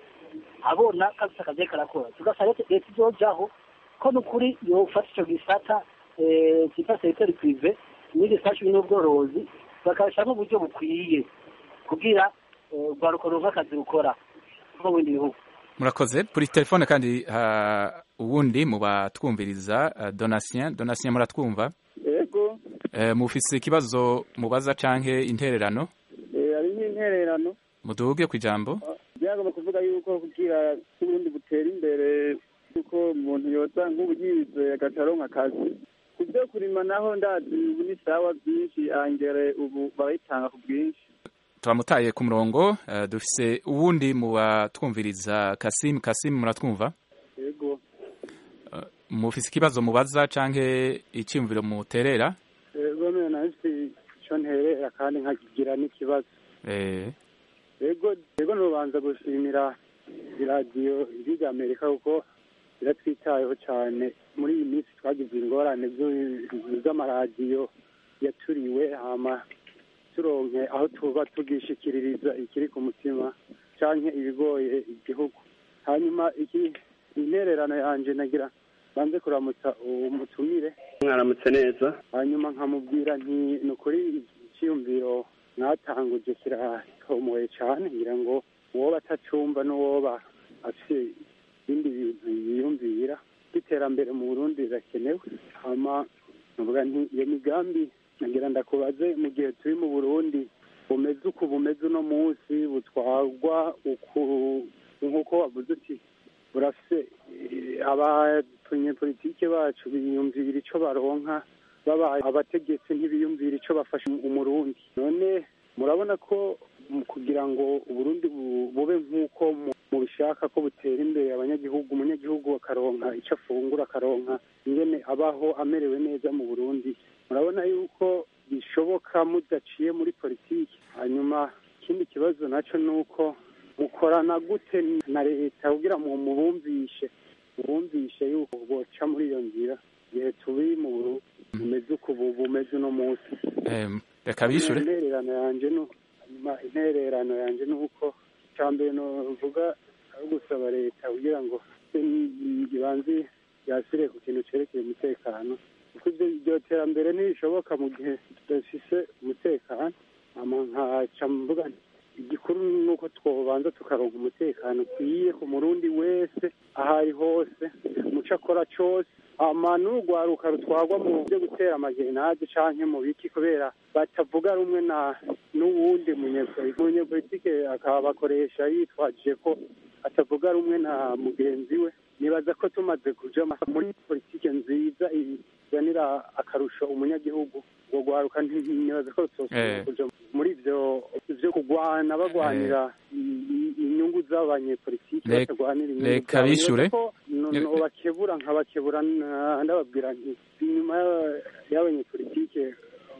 abona kabisa akazi ariko arakora tugasaba leta leta izojaho ko n'ukuri yofata ico gisata eh, cyitwa segiteri prive n'igisata n'ubworozi bakabishyiramo uburyo bukwiye kugira eh, urwaruko ruronke akazi rukora nko mu bindi bihugu murakoze kuri telefone kandi ha uwundi mu batwumviriza uh, donatien donatien muratwumva yego uh, mufise ikibazo mubaza canke intererano eh, hari nk'intererano muduge ku ijambo byagomba kuvuga yuko kugira uburundi butera imbere yuko umuntu yoza nk'ubu yize agaca aronka akazi ku byo kurima naho ndazi ubu ni sawa byinshi angere ubu barayitanga ku bwinshi turamutaye ku murongo uh, dufise uwundi mu batwumviriza Kasim Kasim muratwumva yego uh, mufise ikibazo mubaza canke iciyumviro muterera yego none nafise ico nterera kandi nkakigira n'ikibazo eh yego yego nubanza gushimira iradiyo ijwi rya amerika kuko iratwitayeho cyane muri iyi minsi twagize ingorane z'amaradiyo yaturiwe hama turonke aho tuba tugishikiririza ikiri ku mutima canke ibigoye igihugu hanyuma iki intererano yanje nagira banze kuramutsa umutumire mwaramutse neza hanyuma nkamubwira nti ni ukuri icyiyumviro mwatanguje kiratomoye cyane ngira ngo uwoba atacumva n'uwoba afite ibindi bintu yiyumvira by'iterambere mu burundi rirakenewe hama nvuga nti iyo migambi nagira ndakubaze mu gihe turi mu burundi bumeze uku bumeze uno munsi butwarwa uku nk'uko wavuze uti burafise abanyepolitike bacu biyumvira ico baronka babaye abategetsi ntibiyumvira ico bafasha umurundi none murabona ko kugira ngo uburundi bube nk'uko mubishaka ko butera imbere abanyagihugu umunyagihugu akaronka icyo afungura akaronka ingene abaho amerewe neza mu burundi murabona yuko bishoboka mudaciye muri politiki hanyuma ikindi kibazo nacyo ni uko mukorana gute na leta kugira ngo mubumvishe mubumvishe yuko boca muri iyo nzira igihe turi mu burundi bumeze uku bumeze uno munsi reka bishure intererano yanje no hanyuma intererano yanje ni uko icya mbere novuga ari gusaba leta kugira ngo ibanze yasire ku kintu cerekeye umutekano kuko ibyo iryo terambere ntibishoboka mu gihe tudafise umutekano ama nkaca mvuga igikuru ni uko twobanza tukaronka umutekano ukwiye ku murundi wese aho ari hose muco akora cose ama n'urwaruka rutwarwa mu byo gutera amagenade canke mu biki kubera batavuga rumwe na n'uwundi munyepolitike akabakoresha yitwajije ko atavuga rumwe na mugenzi we nibaza ko tumaze kuja muri politike nziza izanira akarusho umunyagihugu ubwo rwaruka nibaza ko tutosubira kuja muri ivyo vyo kugwana bagwanira inyungu z'abanyepolitike batagwanira inyungu reka bishure nobakebura nkabakebura ndababwira nti inyuma y'abanyepolitike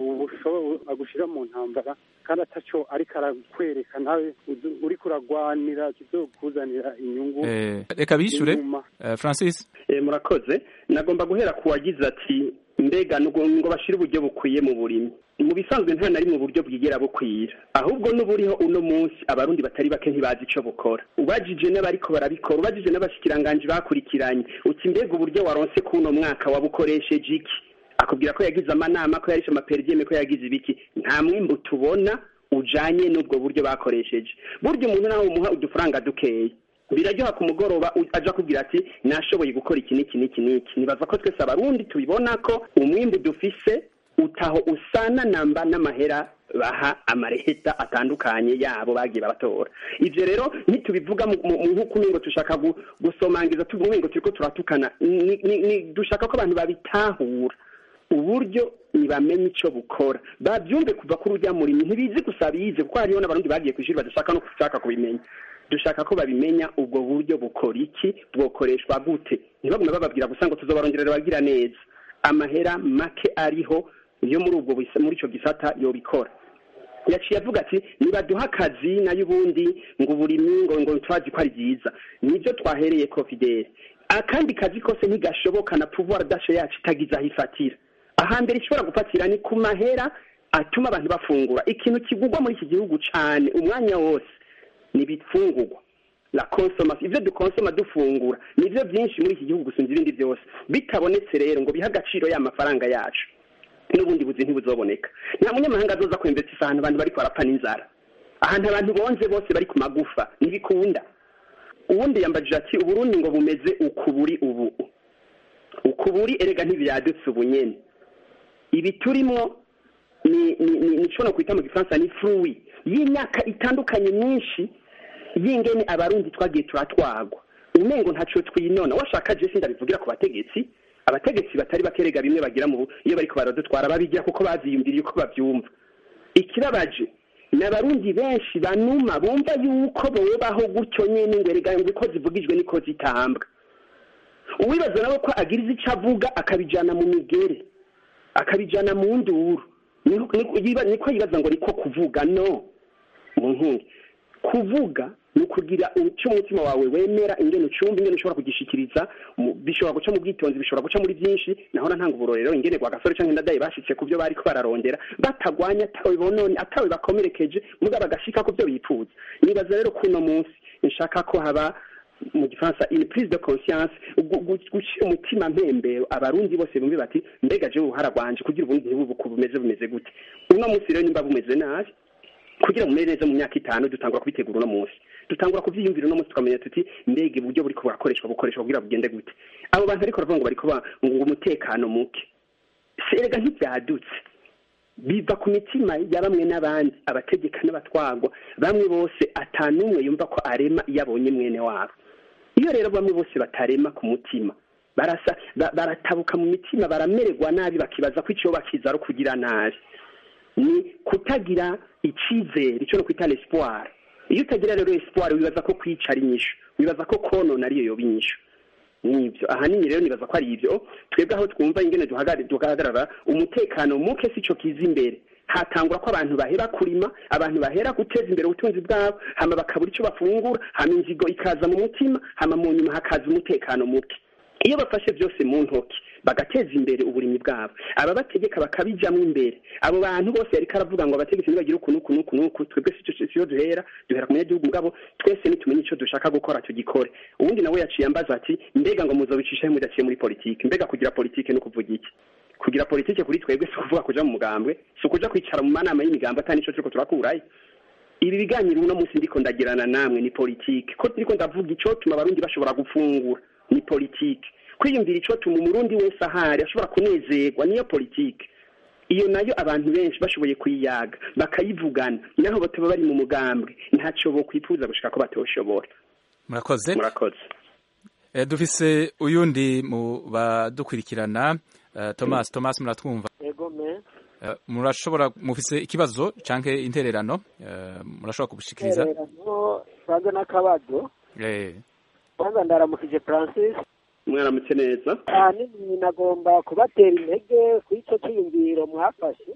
agushira mu ntambara kandi ataco ariko arakwereka nawe uri kuragwanira kizokuzanira inyungu reka bishure francis murakoze nagomba guhera ku wagize ati mbega ngo bashire uburyo bukwiye mu burimi mu bisanzwe nta na rimwe uburyo bwigera bukwira ahubwo n'uburiho uno munsi abarundi batari bake ntibazi ico bukora ubajije n'abariko barabikora ubajije n'abashikiranganji bakurikiranye uti mbega uburyo waronse kuno mwaka wabukoresheje iki akubwira ko yagize amanama ko yarishe amaperidiyeme ko yagize ibiki nta mwimbu tubona ujanye n'ubwo buryo bakoresheje burya umuntu nawe umuha udufaranga dukeya biraryoha ku mugoroba aja kubwira ati nashoboye gukora iki n'iki n'iki n'iki nibaza ko twese abarundi tubibona ko umwimbu dufise utaho usana namba n'amahera baha amareheta atandukanye yabo bagiye babatora ivyo rero ntitubivuga nk'uko ngo dushaka gusomangiza tuvuga ngo turiko turatukana dushaka ko abantu babitahura uburyo ntibamenye icyo bukora babyumve kuva kuri ujya murimo ntibizi gusa bize kuko hariho n'abarundi bagiye ku ishuri badashaka no gushaka kubimenya dushaka ko babimenya ubwo buryo bukora iki bwokoreshwa gute ntibagume bababwira gusa ngo tuzobarongerera bagira neza amahera make ariho yo muri ubwo bisa- muri icyo gisata yobikora yaciye avuga ati nibaduha akazi nayo ubundi ngo uburimyi ngo ngo twazi ko ari byiza nibyo twahereye ko fidele akandi kazi kose ntigashoboka na pouvoir dashe yacu itagize aho ifatira ahambere ishobora gufatira ni ku mahera atuma abantu bafungura ikintu kigurwa muri iki gihugu cyane umwanya wose ni ibifungurwa la consommation ivyo dukonsoma dufungura nivyo byinshi muri iki gihugu gusumba ibindi byose bitabonetse rero ngo bihe agaciro ya mafaranga yacu n'ubundi buzi ntibuzoboneka nta munyamahanga azoza kwembetsa ahantu abantu bariko barapfa n'inzara ahantu abantu bonze bose bari ku magufa ntibikunda ubundi yambajije ati uburundi ngo bumeze uku buri ubu uku buri erega ntibyadutse ubu nyene ibi turimo ni ni ni nico no kwita mu gifaransa ni fruit y'imyaka itandukanye myinshi y'ingene abarundi twagiye turatwagwa umengo ntaco twinona washaka je sindabivugira ku bategetsi abategetsi batari bakerega bimwe bagira mu iyo bariko baradutwara babigira kuko bavyiyumviriye uko bavyumva ikibabaje ni abarundi benshi banuma bumva yuko bobaho gutyo nyene ngo erega ngo uko zivugijwe niko zitambwa uwibaza nawe ko agiriza ico avuga akabijana mu migere akabijana mu nduru Niko- niko yiba- niko yibaza ngo niko kuvuga no mu nkungi kuvuga ni ukugira icyo umutima wawe wemera ingene ucumva ingene ushobora kugishikiriza mu- bishobora guca mu bwitonzi bishobora guca muri byinshi nahora ntanga uburorero ingene gwa gasore canke ndadaye bashitse ku byo bariko bararondera batagwanya atawe bonone atawe bakomerekeje muga bagashika ku byo bipfuza nibaza rero kuno munsi nshaka ko haba mu gifaransa une prise de conscience gu- gu- gushira umutima mpembero abarundi bose bumve bati mbega je uruhara rwanje kugira ubundi ntibubuku bumeze bumeze gute uno munsi rero nimba bumeze nabi kugira ngo umere neza mu myaka itanu dutangura kubitegura uno munsi dutangura kuvyiyumvira uno munsi tukamenya tuti mbega uburyo buriko burakoreshwa bukoreshwa kugira bugende gute abo bantu ariko baravuga ngo bariko ba- ngo umutekano muke serega ntivyadutse biva ku mitima ya bamwe n'abandi abategeka n'abatwagwa bamwe bose atanumwe yumva ko arema iyo abonye mwene wabo iyo rero bamwe bose batarema ku mutima barasa ba- baratabuka mu mitima baramererwa nabi bakibaza ko icyo bakiza ari ukugira nabi ni kutagira icyizere icyo no kwita l'espoir iyo utagira rero espoir wibaza ko kwicara inyishu wibaza ko konona ariyo yoba inyishu nibyo ahanini rero nibaza ko ari ibyo twebwe aho twumva ingene duhagari- duhagarara umutekano muke sico kiza imbere hatangura ko abantu bahera kurima abantu bahera guteza imbere ubutunzi bwabo hama bakabura icyo bafungura hama inzigo ikaza mu mutima hama mu nyuma hakaza umutekano muke iyo bafashe byose mu ntoki bagateza imbere uburimyi bwabo aba bategeka bakabijamwo imbere abo bantu bose yariko aravuga ngo abategetsi ntibagire uku n'uku n'uku n'uku twebwe sico siyo duhera duhera ku munyagihugu mugabo twese nitumenye ico dushaka gukora tugikore ubundi nawe yaciye ambaza ati mbega ngo muzobicisha he mudaciye muri politike mbega kugira politike no kuvuga iki kugira politike kuri twebwe si ukuvuga kuja mu mugambwe si ukuja kwicara mu manama y'imigambo atari nico turiko turakurayo ibi biganiro uno munsi ndiko ndagirana namwe ni politike ko ndiko ndavuga icotuma abarundi bashobora gufungura ni politike kwiyumvira icotuma umurundi wese ahari ashobora kunezerwa niyo politike iyo nayo abantu benshi bashoboye kuyiyaga bakayivugana naho bataba bari mu mugambwe ntaco bokwifuza gushika ko batoshobora murakoze murakoze Eh, dufise uyundi mu badukurikirana eh, Thomas Thomas muratwumva ego me Eh, murashobora mufise ikibazo canke intererano eh, murashobora kubushikiriza intererano banza n'akabazo eh kwanza ndaramukije francis mwaramutse neza ahanini nagomba kubatera intege ku ico cyiyumviro mwafashe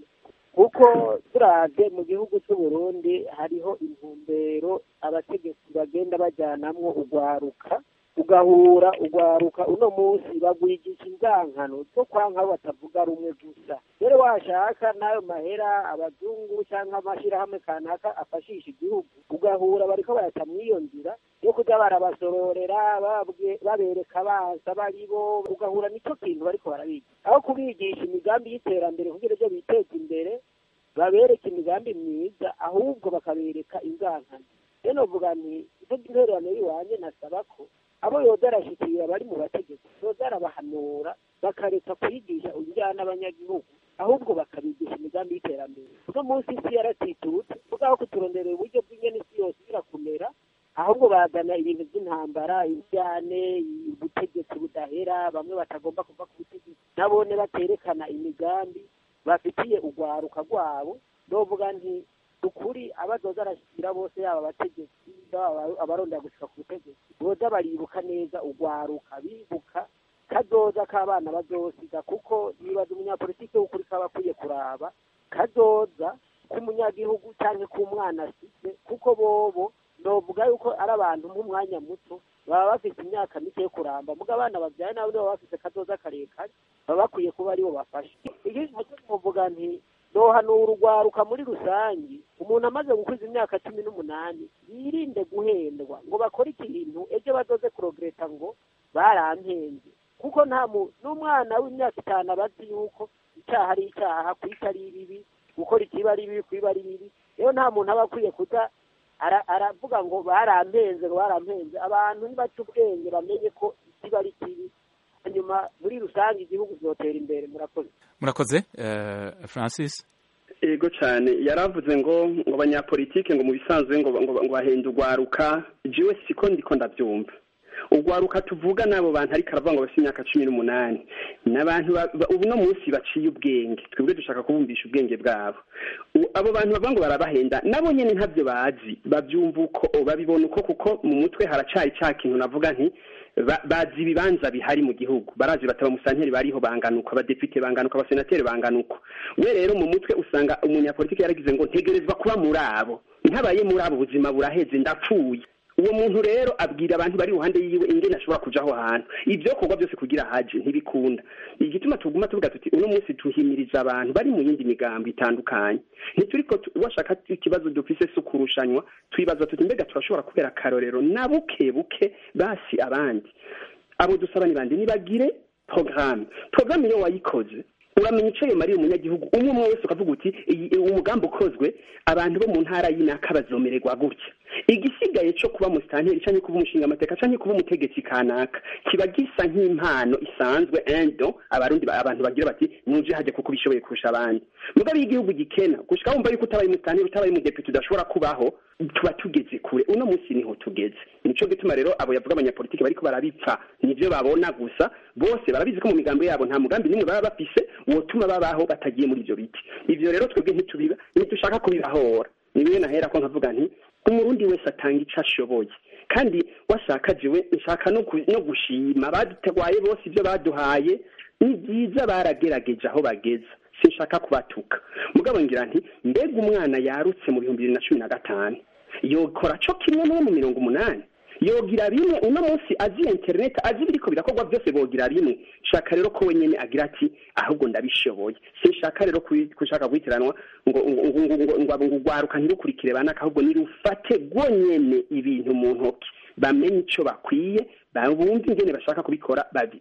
kuko turavye mu gihugu c'uburundi hariho intumbero abategetsi bagenda bajyanamwo urwaruka ugahura urwaruka uno munsi bagwigisha inzankano zo kwanka abo batavuga rumwe gusa rero washaka n'ayo mahera abazungu cyangwa amashyirahamwe kanaka afashisha igihugu ugahura bariko baraca mw'iyo nzira yo kuja barabasororera babwe- babereka baza bari bo ugahura nico kintu bariko barabiga aho kubigisha imigambi y'iterambere kugira ivyo biteza imbere babereka imigambi myiza ahubwo bakabereka inzankano rero novuga nti ivyo intererano y'iwanje nasaba ko abo yoza arashikira bari mu bategetsi yoza arabahanura bakareka kwigisha ujyana abanyagihugu ahubwo bakabigisha imigambi y'iterambere uno munsi isi yaratitutse vugaho kuturonderera uburyo bw'ingene isi yose irakumera ahubwo bazana ibintu by'intambara ibyane ubutegetsi budahera bamwe batagomba kuva ku butegetsi nabone baterekana imigambi bafitiye urwaruka rwabo novuga nti ukuri abazoza arashyira bose yaba abategetsi baba abarondera gushika ku butegetsi boza baribuka neza urwaruka bibuka kazoza k'abana bazosiga kuko nibaza umunyapolitiki w'ukuri kaba akwiye kuraba kazoza k'umunyagihugu cyangwa k'umwana asize kuko bobo novuga yuko ari abantu mu mwanya muto baba bafite imyaka mike yo kuramba muga abana babyaye nabo baba bafite kazoza karekare baba bakwiye kuba aribo bafasha ikindi muvuga nti nohanura urwaruka muri rusange umuntu amaze gukwiza imyaka cumi n'umunani yirinde guhendwa ngo bakore ikintu ejo bazoze kurogereta ngo barampenze kuko nta mu n'umwana w'imyaka itanu aba azi yuko icyaha ari icyaha kwica ari bibi gukora ikiba ari bibi kwiba ari bibi rero nta muntu aba akwiye kuza aravuga ngo barampenze ngo barampenze abantu nibaca ubwenge bamenye ko ikiba ari kibi hanyuma muri rusange igihugu kizotera imbere murakoze murakoze francis ego cyane yaravuze ngo ngo abanyapolitike ngo mu bisanzwe ngo ngo bahenda urwaruka jiwe siko ndiko ndabyumva urwaruka tuvuga n'abo bantu ariko aravuga ngo bafite imyaka cumi n'umunani ni abantu ubu no munsi baciye ubwenge twebwe dushaka kubumvisha ubwenge bwabo abo bantu bavuga ngo barabahenda nabo nyine ntabyo bazi babyumva uko babibona uko kuko mu mutwe haracari cya kintu navuga nti bazi ibibanza bihari mu gihugu barazi bataba musanteri bariho banganuka abadepite banganuka abasenateri banganuka we rero mu mutwe usanga umunyapolitiki yaragize ngo ntegerezwa kuba muri abo ntabaye muri abo ubuzima buraheze ndapfuye uwo muntu rero abwira abantu bari iruhande yiwe ingene ashobora kuja aho hantu ibyo korwa byose kugira haje ntibikunda igituma tuguma tuvuga tuti uno munsi tuhimiriza abantu bari mu yindi migambo itandukanye ntituriko washaka ikibazo dufise si ukurushanywa twibaza tuti mbega turashobora kubera akarorero na buke buke basi abandi abo dusaba ni bande nibagire porogaramu porogaramu iyo wayikoze uramenya icyo yamariye umunyagihugu umwe umwe wese ukavuga uti umugambi ukozwe abantu bo mu ntara y'inaka bazomererwa gutya igisigaye cyo kuba musitanteri cyangwa kuba umushinga amateka cyangwa kuba umutegetsi kanaka kiba gisa nk'impano isanzwe endo abarundi abantu bagira bati nuje hajya kuko ubishoboye kurusha abandi mugabe igihugu gikena gushika wumva yuko utabaye umusitanteri utabaye umudepite udashobora kubaho tuba tugeze kure uno munsi niho tugeze nico gituma rero abo yavuga abanyapolitiki bariko barabipfa nivyo babona gusa bose barabizi ko mu migambo yabo nta mugambi nimwe baba bafise wotuma babaho batagiye muri ivyo biti ivyo rero twebwe ntitubiba ntidushaka kubibahora nibiyo nahera ko nkavuga nti umurundi wese atanga ico ashoboye kandi washaka jewe nshaka no gushima badutegwaye bose ivyo baduhaye ni byiza baragerageje aho bageza sinshaka kubatuka mugabo ngira nti mbega umwana yarutse mu bihumbi bibiri na cumi na gatanu yokora co kimwe n'uwo mu mirongo umunani yogira rimwe uno munsi azi interineti azi ibiriko birakorwa byose bogira rimwe shaka rero ko wenyene agira ati ahubwo ndabishoboye sinshaka rero kushaka guhitiranwa ngo ngo urwaruka ntirukurikire banaka ahubwo nirufate rwonyene ibintu mu ntoki bamenye ico bakwiye bumve ingene bashaka kubikora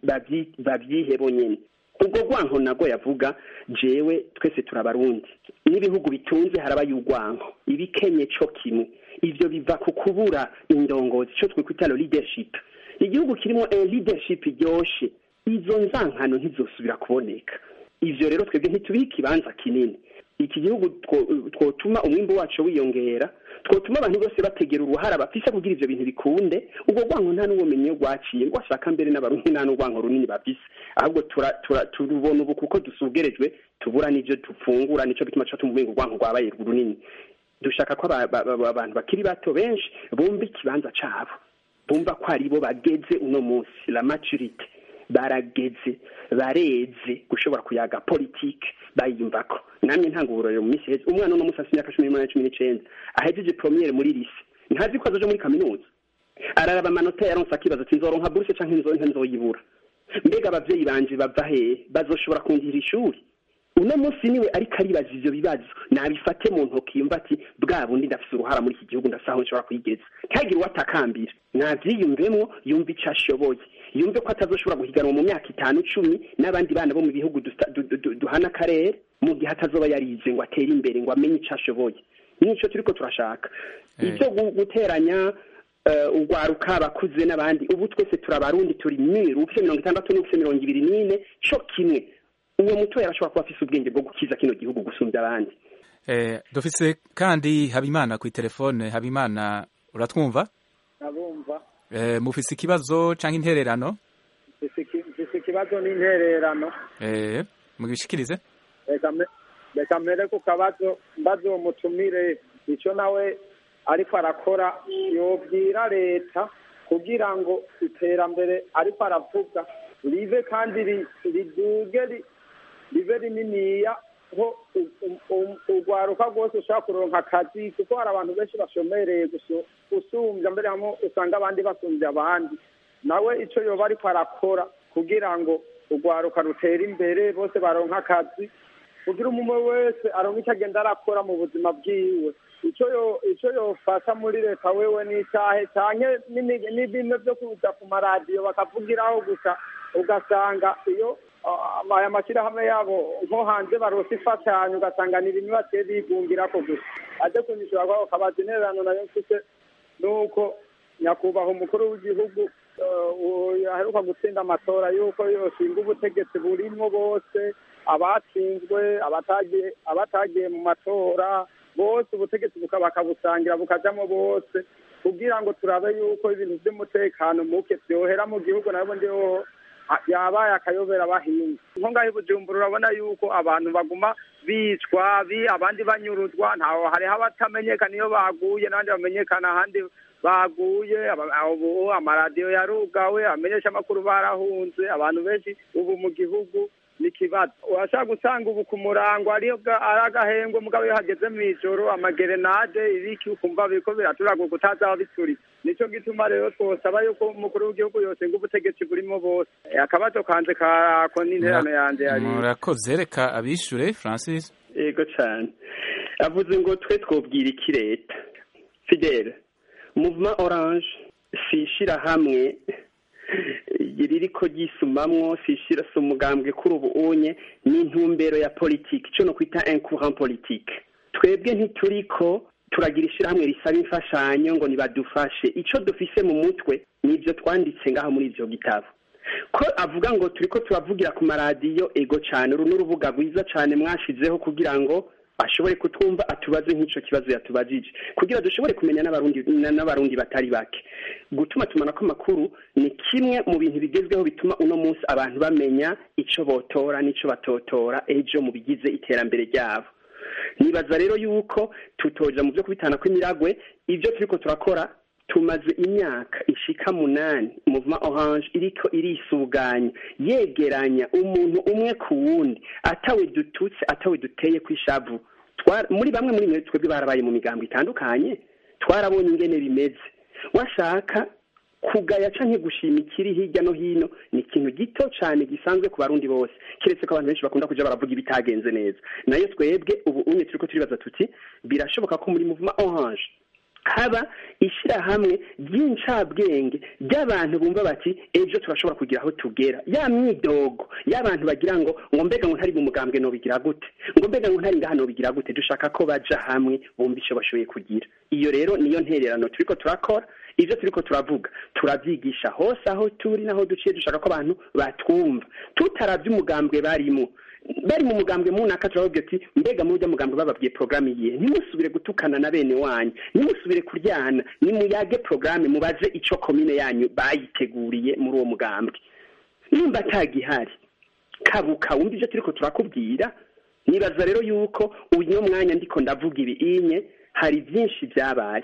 babyihe bonyene ubwo rwanko nago yavuga jewe twese turabarundi n'ibihugu bitunze harabaye urwanko ibikenye co kimwe ivyo biva ku kubura indongozi ico twikwita leadership igihugu kirimo leadership iryoshe izo nzankano ntizosubira kuboneka ivyo rero twebwe ntitubihe ikibanza kinini iki gihugu twotuma umwimbo wacu wiyongera twotuma abantu bose bategera uruhara bafise kugira ivyo bintu bikunde ubwo rwanko nta n'ubumenyi rwaciye rwashaka mbere n'abarundi nta n'urwanko runini bafise ahubwo turubona ubu kuko dusugerejwe tubura n'ivyo dufungura nico gituma tuca tumva urwanko rwabaye runini dushaka ko abantu bakiri bato benshi bumva ikibanza cabo bumva ko aribo bageze uno munsi la maturite barageze bareze gushobora kuyaga politike bayiyumvako namwe ntanga uburorero mu minsi heza umwana uno munsi afite imyaka cumi n'umunani cumi n'icenda ahejeje promiyere muri lise ntazi ko azoja muri kaminuza araraba amanota yaronse akibaza ati nzoronka buruse canke nzoyibura mbega abavyeyi banje bava hehe bazoshobora kundihira ishuri uno munsi niwe ariko aribaza ivyo bibazo nabifate mu ntoki yumva ati bwa bundi ndafise uruhara muri iki gihugu ndafise aho nshobora kuyigeza ntihagire uwo atakambira navyiyumvemwo yumve ico ashoboye yumve ko atazoshobora guhiganwa mu myaka itanu cumi n'abandi bana bo mu bihugu duhana akarere mu gihe atazoba yarize ngo atere imbere ngo amenye ico ashoboye nico turiko turashaka ivyo guteranya urwaruka abakuze n'abandi ubu twese turabarundi turi miru ufise mirongo itandatu n'ufise mirongo ibiri n'ine co kimwe uwo muto yarashobora kuba afise ubwenge bwo gukiza kino gihugu gusumbya abandi eh, dufise kandi habimana ku telefone habimana uratwumva nabumva eh, mufise ikibazo canke intererano mfise ikibazo ikibazo n'intererano eh mugishikirize reka me- reka mbere ku kabazo mbaze uwo mutumire icyo nawe ariko arakora yobwira leta kugira ngo iterambere ariko aravuga rive kandi ri- riduge ri- ribe rininiya ho u- u- u- urwaruka rwose ushobora kuronka akazi kuko hari abantu benshi bashomereye gusu- gusumbya mbere hamwe usanga abandi basumbya abandi nawe icyo yoba ariko arakora kugira ngo urwaruka rutere imbere bose baronka akazi kugira umwe wese aronka icyo agenda arakora mu buzima bwiwe icyo yo icyo yofasha muri leta wewe n'icyahe canke n'imi- n'ibintu byo kuza ku maradiyo bakavugiraho gusa ugasanga iyo ah, aya mashyirahamwe yabo nko hanze baronse imfashanyo ugasanga ni ibintu bagiye bigungirako gusa aje kunyishura kwako kabaza intererano nayo mfise nuko nyakubahwa umukuru w'igihugu eh, uwo aheruka gutsinda amatora yuko yoshinga ubutegetsi burimwo bose abatsinzwe abatagiye abatagiye mu matora bose ubutegetsi buka- bakabusangira bukajamo bose kugira ngo turabe yuko ibintu by'umutekano muke vyohera mu gihugu nabo ndiho ha- yabaye akayobera abahinzi nko ngaho i bujumbura urabona yuko abantu baguma bicwa bi abandi banyuruzwa ntaho hariho abatamenyekana iyo baguye n'abandi bamenyekana ahandi baguye aba- ubu amaradiyo yarugawe abamenyesha amakuru barahunze abantu benshi ubu mu gihugu ni ikibazo urashaka gusanga ubu ku murango ariyo bwa- ari agahengwe mugabo iyo hageze mu ijoro amagerenade ibiki ukumva biriko biraturaguka utazaba bituritse nico gituma rero twosaba yuko umukuru w'igihugu yosenga ubutegetsi burimo bose Eh, akabazo kanje kako n'interano yanje yari murakoze reka abishure francis yego cyane avuze ngo twe twobwira iki leta fidele muvuma orange si ishirahamwe ririko ryisumamwo si ishira si umugambwe kuri ubu unye ni intumbero ya politike ico no kwita un courant politique twebwe ntituriko turagira ishirahamwe risaba imfashanyo ngo nibadufashe ico dufise mu mutwe nivyo twanditse ngaho muri ivyo gitabo ko avuga ngo turiko turavugira ku maradiyo ego cyane uru ni urubuga rwiza cyane mwashizeho kugira ngo ashobore kutwumva atubaze nk'ico kibazo yatubajije kugira dushobore kumenya n'abarundi na- n'abarundi batari bake gutuma tumanako amakuru ni kimwe mu bintu bigezweho bituma uno munsi abantu bamenya ico botora n'ico batotora ejo mu bigize iterambere ryabo nibaza rero yuko tutoja mu byo kubitana kw'imiragwe ibyo turiko turakora tumaze imyaka ishika munani muvuma orange iriko irisuganya yegeranya umuntu umwe ku wundi atawe dututse atawe duteye kw'ishavu Twar- muri bamwe muri mwe twebwe barabaye mu migambo itandukanye twarabonye ingene bimeze washaka kugaya canke gushima ikiri hirya no hino ni ikintu gito cane gisanzwe ku barundi bose kiretse ko abantu benshi bakunda kuja baravuga ibitagenze neza nayo twebwe ubu unye turiko turibaza tuti birashoboka ko muri muvuma orange haba ishirahamwe ry'incabwenge ry'abantu bumva bati ejo turashobora kugira aho tugera ya myidogo y'abantu bagira ngo ngo mbega ngo ntari mu mugambwe nobigira gute ngo mbega ngo ntari ngaha nobigira gute dushaka ko baja hamwe bumva ico bashoboye kugira iyo rero niyo ntererano turiko turakora ivyo turiko turavuga turavyigisha hose aho turi naho duciye dushaka ko abantu batwumva tutaravye umugambwe barimo bari mu mugambwe munaka turababwira ati mbega muri urya mugambwe bababwiye porogaramu iyihe ntimusubire gutukana na bene wanyu ntimusubire kuryana nimuyage porogaramu mubaze ico komine yanyu bayiteguriye muri uwo mugambwe nimba atagihari kabuka wumva ivyo turiko turakubwira nibaza rero yuko uyu mwanya ndiko ndavuga ibi inye hari byinshi byabaye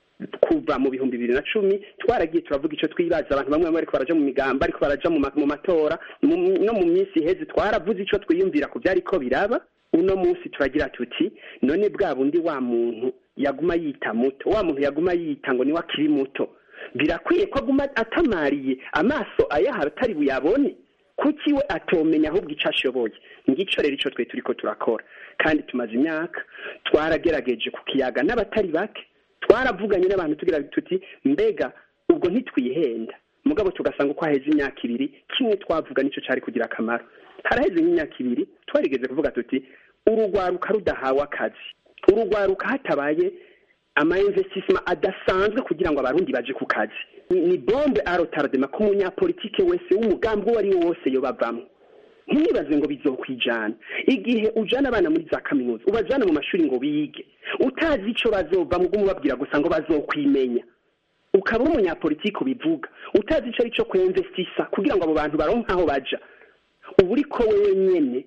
kuva mu bihumbi bibiri na cumi twaragiye turavuga icyo twibaza abantu bamwe bamwe bariko baraja mu migambo ariko baraja mu ma- mu matora mu- no mu minsi iheze twaravuze ico twiyumvira ku vyariko biraba uno munsi turagira tuti none bwa bundi wa muntu yaguma yita muto wa muntu yaguma yita ngo niwe akiri muto birakwiye ko aguma atamariye amaso ayaha atari buyabone kuki we atomenya ahubwo ico ashoboye ngico rero ico twe turiko turakora kandi tumaze imyaka twaragerageje ku kiyaga n'abatari bake twaravuganye n'abantu tugira tuti mbega ubwo ntitwihenda mugabo tugasanga uko haheze imyaka ibiri kimwe twavuga nico cari kugira akamaro haraheze nk'imyaka ibiri twarigeze kuvuga tuti urugwaruka rudahawe akazi urugwaruka hatabaye ama investissement adasanzwe kugira ngo abarundi baje ku kazi ni ni bombe arotardema ko umunyapolitike wese w'umugambi uwo ari wo wose yobavamwo ntibibaze ngo bizokwijana igihe ujana abana muri za kaminuza ubajana mu mashuri ngo bige utazi ico bazova mu umubabwira gusa ngo bazokwimenya ukaba uri umunyapolitike ubivuga utazi ico ari cyo kwemvestisa kugira ngo abo bantu baronke aho baja uba uriko wewe nyene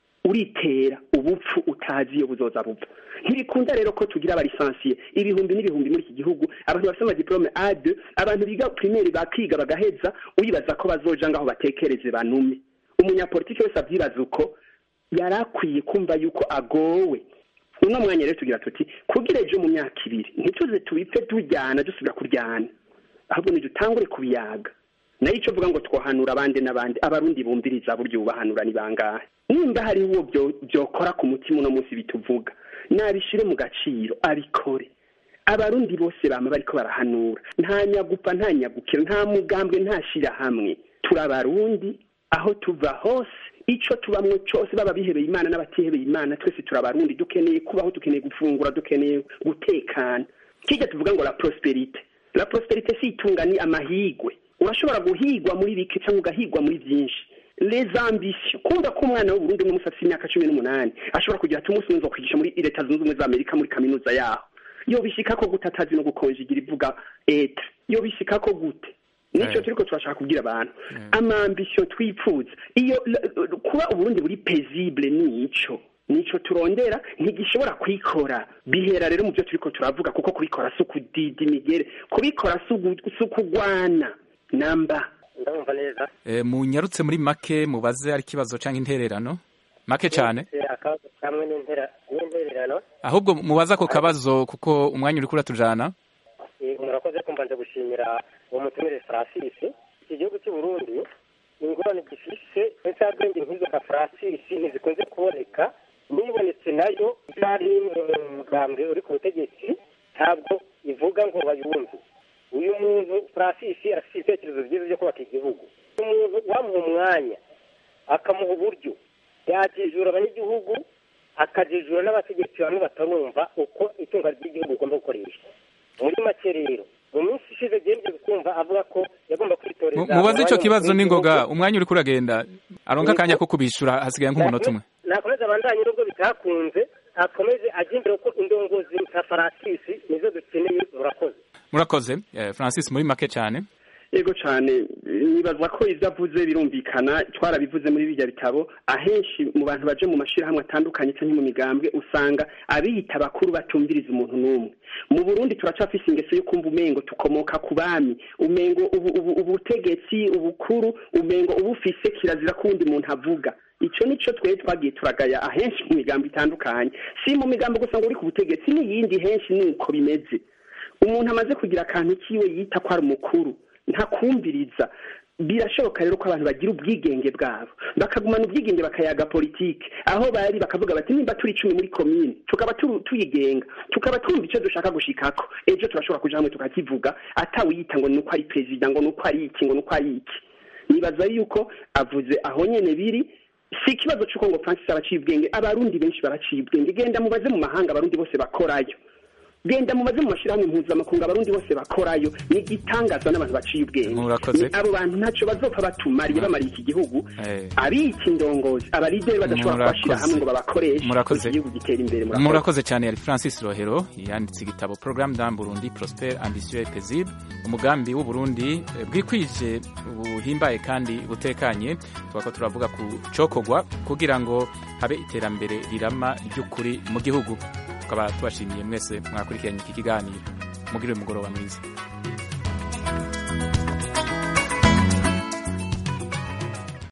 uritera ubupfu utazi iyo buzoza bupfa ntibikunda rero ko tugira abalisansiye ibihumbi n'ibihumbi muri iki gihugu abantu bafite amadiplome A2 abantu biga primaire bakiga bagaheza uyibaza ko bazoja ngaho batekereze banume umunyapolitiki wese avyibaza uko yari akwiye kumva yuko agowe uno mwanya rero tugira tuti kugira ejo mu myaka ibiri ntituze tubipfe tujyana dusubira kuryana ahubwo nidutangure kubiyaga nayo icyo vuga ngo twohanura abandi n'abandi abarundi bumviriza buryo bubahanura ni bangahe nimba hariho uwo byo- byokora ku mutima uno munsi bituvuga nabishire mu gaciro abikore abarundi bose bama bariko barahanura nta nyagupfa nta nyagukira nta mugambwe nta shirahamwe turi abarundi aho tuva hose ico tubamwo cose baba bihebeye imana n'abatihebeye imana twese turi abarundi dukeneye kubaho dukeneye gufungura dukeneye gutekana kirya tuvuga ngo la prosperite la prosperite si itunga ni amahigwe urashobora guhigwa muri bike cyangwa ugahigwa muri byinshi les ambitions kumva ko umwana w'uburundi n'umusatsi imyaka cumi n'umunani ashobora kugira ati umunsi nzo kwigisha muri leta zunze ubumwe za amerika muri kaminuza yaho yobishika ko gute atazi no gukonjigira ivuga etre yobishika ko gute nico turiko turashaka kubwira abantu amambisiyo twipfuza iyo l- kuba uburundi buri paisible nico nico turondera ntigishobora kwikora bihera rero mu byo turiko turavuga kuko kubikora si ukudida imigere kubikora si ugu- si ukugwana namba ndabumva neza Eh, munyarutse muri make mubaze ari ikibazo cyangwa intererano make cyane Eh, akabazo kamwe n'intera n'intererano ahubwo mubaze ako kabazo kuko umwanya uri kuratujana Eh, murakoze kumva nje gushimira uwo mutumire Francis iki gihugu cy'u Burundi ingorane gifise insabwenge nk'izo ka Francis ntizikunze kuboneka nibonetse nayo byari mu mugambwe uri ku butegetsi ntabwo ivuga ngo bayumve uyu muntu Francis afite ibitekerezo byiza byo kubaka igihugu umuntu wamuha umwanya akamuha uburyo yakijura abanyagihugu akajijura n'abategetsi bamwe batarumva uko itunga ry'igihugu rigomba gukoreshwa muri make rero mu minsi ishize genda kumva avuga ko yagomba kwitoreza Mu- mubaze ico umwanya kibazo mukuru n'ingoga w'igihugu. umwanya uri kuragenda aronka akanya ko kubishura hasigaye nk'umunota umwe nakomeze abandanye nubwo bitakunze akomeze ajye imbere kuko indongozi nka farasisi nizo dukeneye murakoze murakoze eh, francis muri make cyane yego cyane nibaza ko ibyo avuze birumvikana twarabivuze muri bijya bitabo ahenshi mu bantu baje mu mashyirahamwe atandukanye cyangwa mu migambwe usanga abiyita bakuru batumviriza umuntu n'umwe mu burundi turacafise ingeso yo kumva umengo tukomoka ku bami umengo ubu- ubu- ubutegetsi ubukuru umengo ubufise kirazira ko uwundi muntu avuga ico nico twari twagiye turagaya ahenshi mu migambo itandukanye si mu migambo gusa ngo uri ku butegetsi n'iyindi henshi nuko bimeze umuntu amaze kugira akantu kiwe yita ko ari umukuru ntakumviriza birashoboka rero ko abantu bagira ubwigenge bwabo bakagumana ubwigenge bakayaga politike aho bari bakavuga bati nimba turi icumi muri komine tukaba turu- tuyigenga tukaba twumva icyo dushaka gushikako ejo turashobora kuja hamwe tukakivuga atawiyita ngo nuko ari perezida ngo nuko ari iki ngo nuko ari iki nibaza yuko avuze aho nyene biri si ikibazo c'uko ngo francis araciye ubwenge abarundi benshi baraciye ubwenge genda mubaze mu mahanga abarundi bose bakorayo genda mubaze mu mashyirahamwe mpuzamakungu abarundi bose bakorayo ni igitangaza n'abantu baciye ubwenge Murakoze. Ni abo bantu ntacyo bazopfa batumariye bamariye iki gihugu Eh, abiki indongozi abalideri badashobora Murakoze. kubashyira hamwe ngo babakoreshe Murakoze. igihugu gitera imbere murakoze murakoze cyane yari francis rohero yanditse igitabo programme d'un burundi prosper ambitieux et paisible umugambi w'uburundi eh, bwikwije buhimbaye kandi butekanye twako turavuga ku cokogwa kugira ngo habe iterambere rirama ry'ukuri mu gihugu tukaba tubashimiye mwese mwakurikiranye iki kiganiro mugire umugoroba mwiza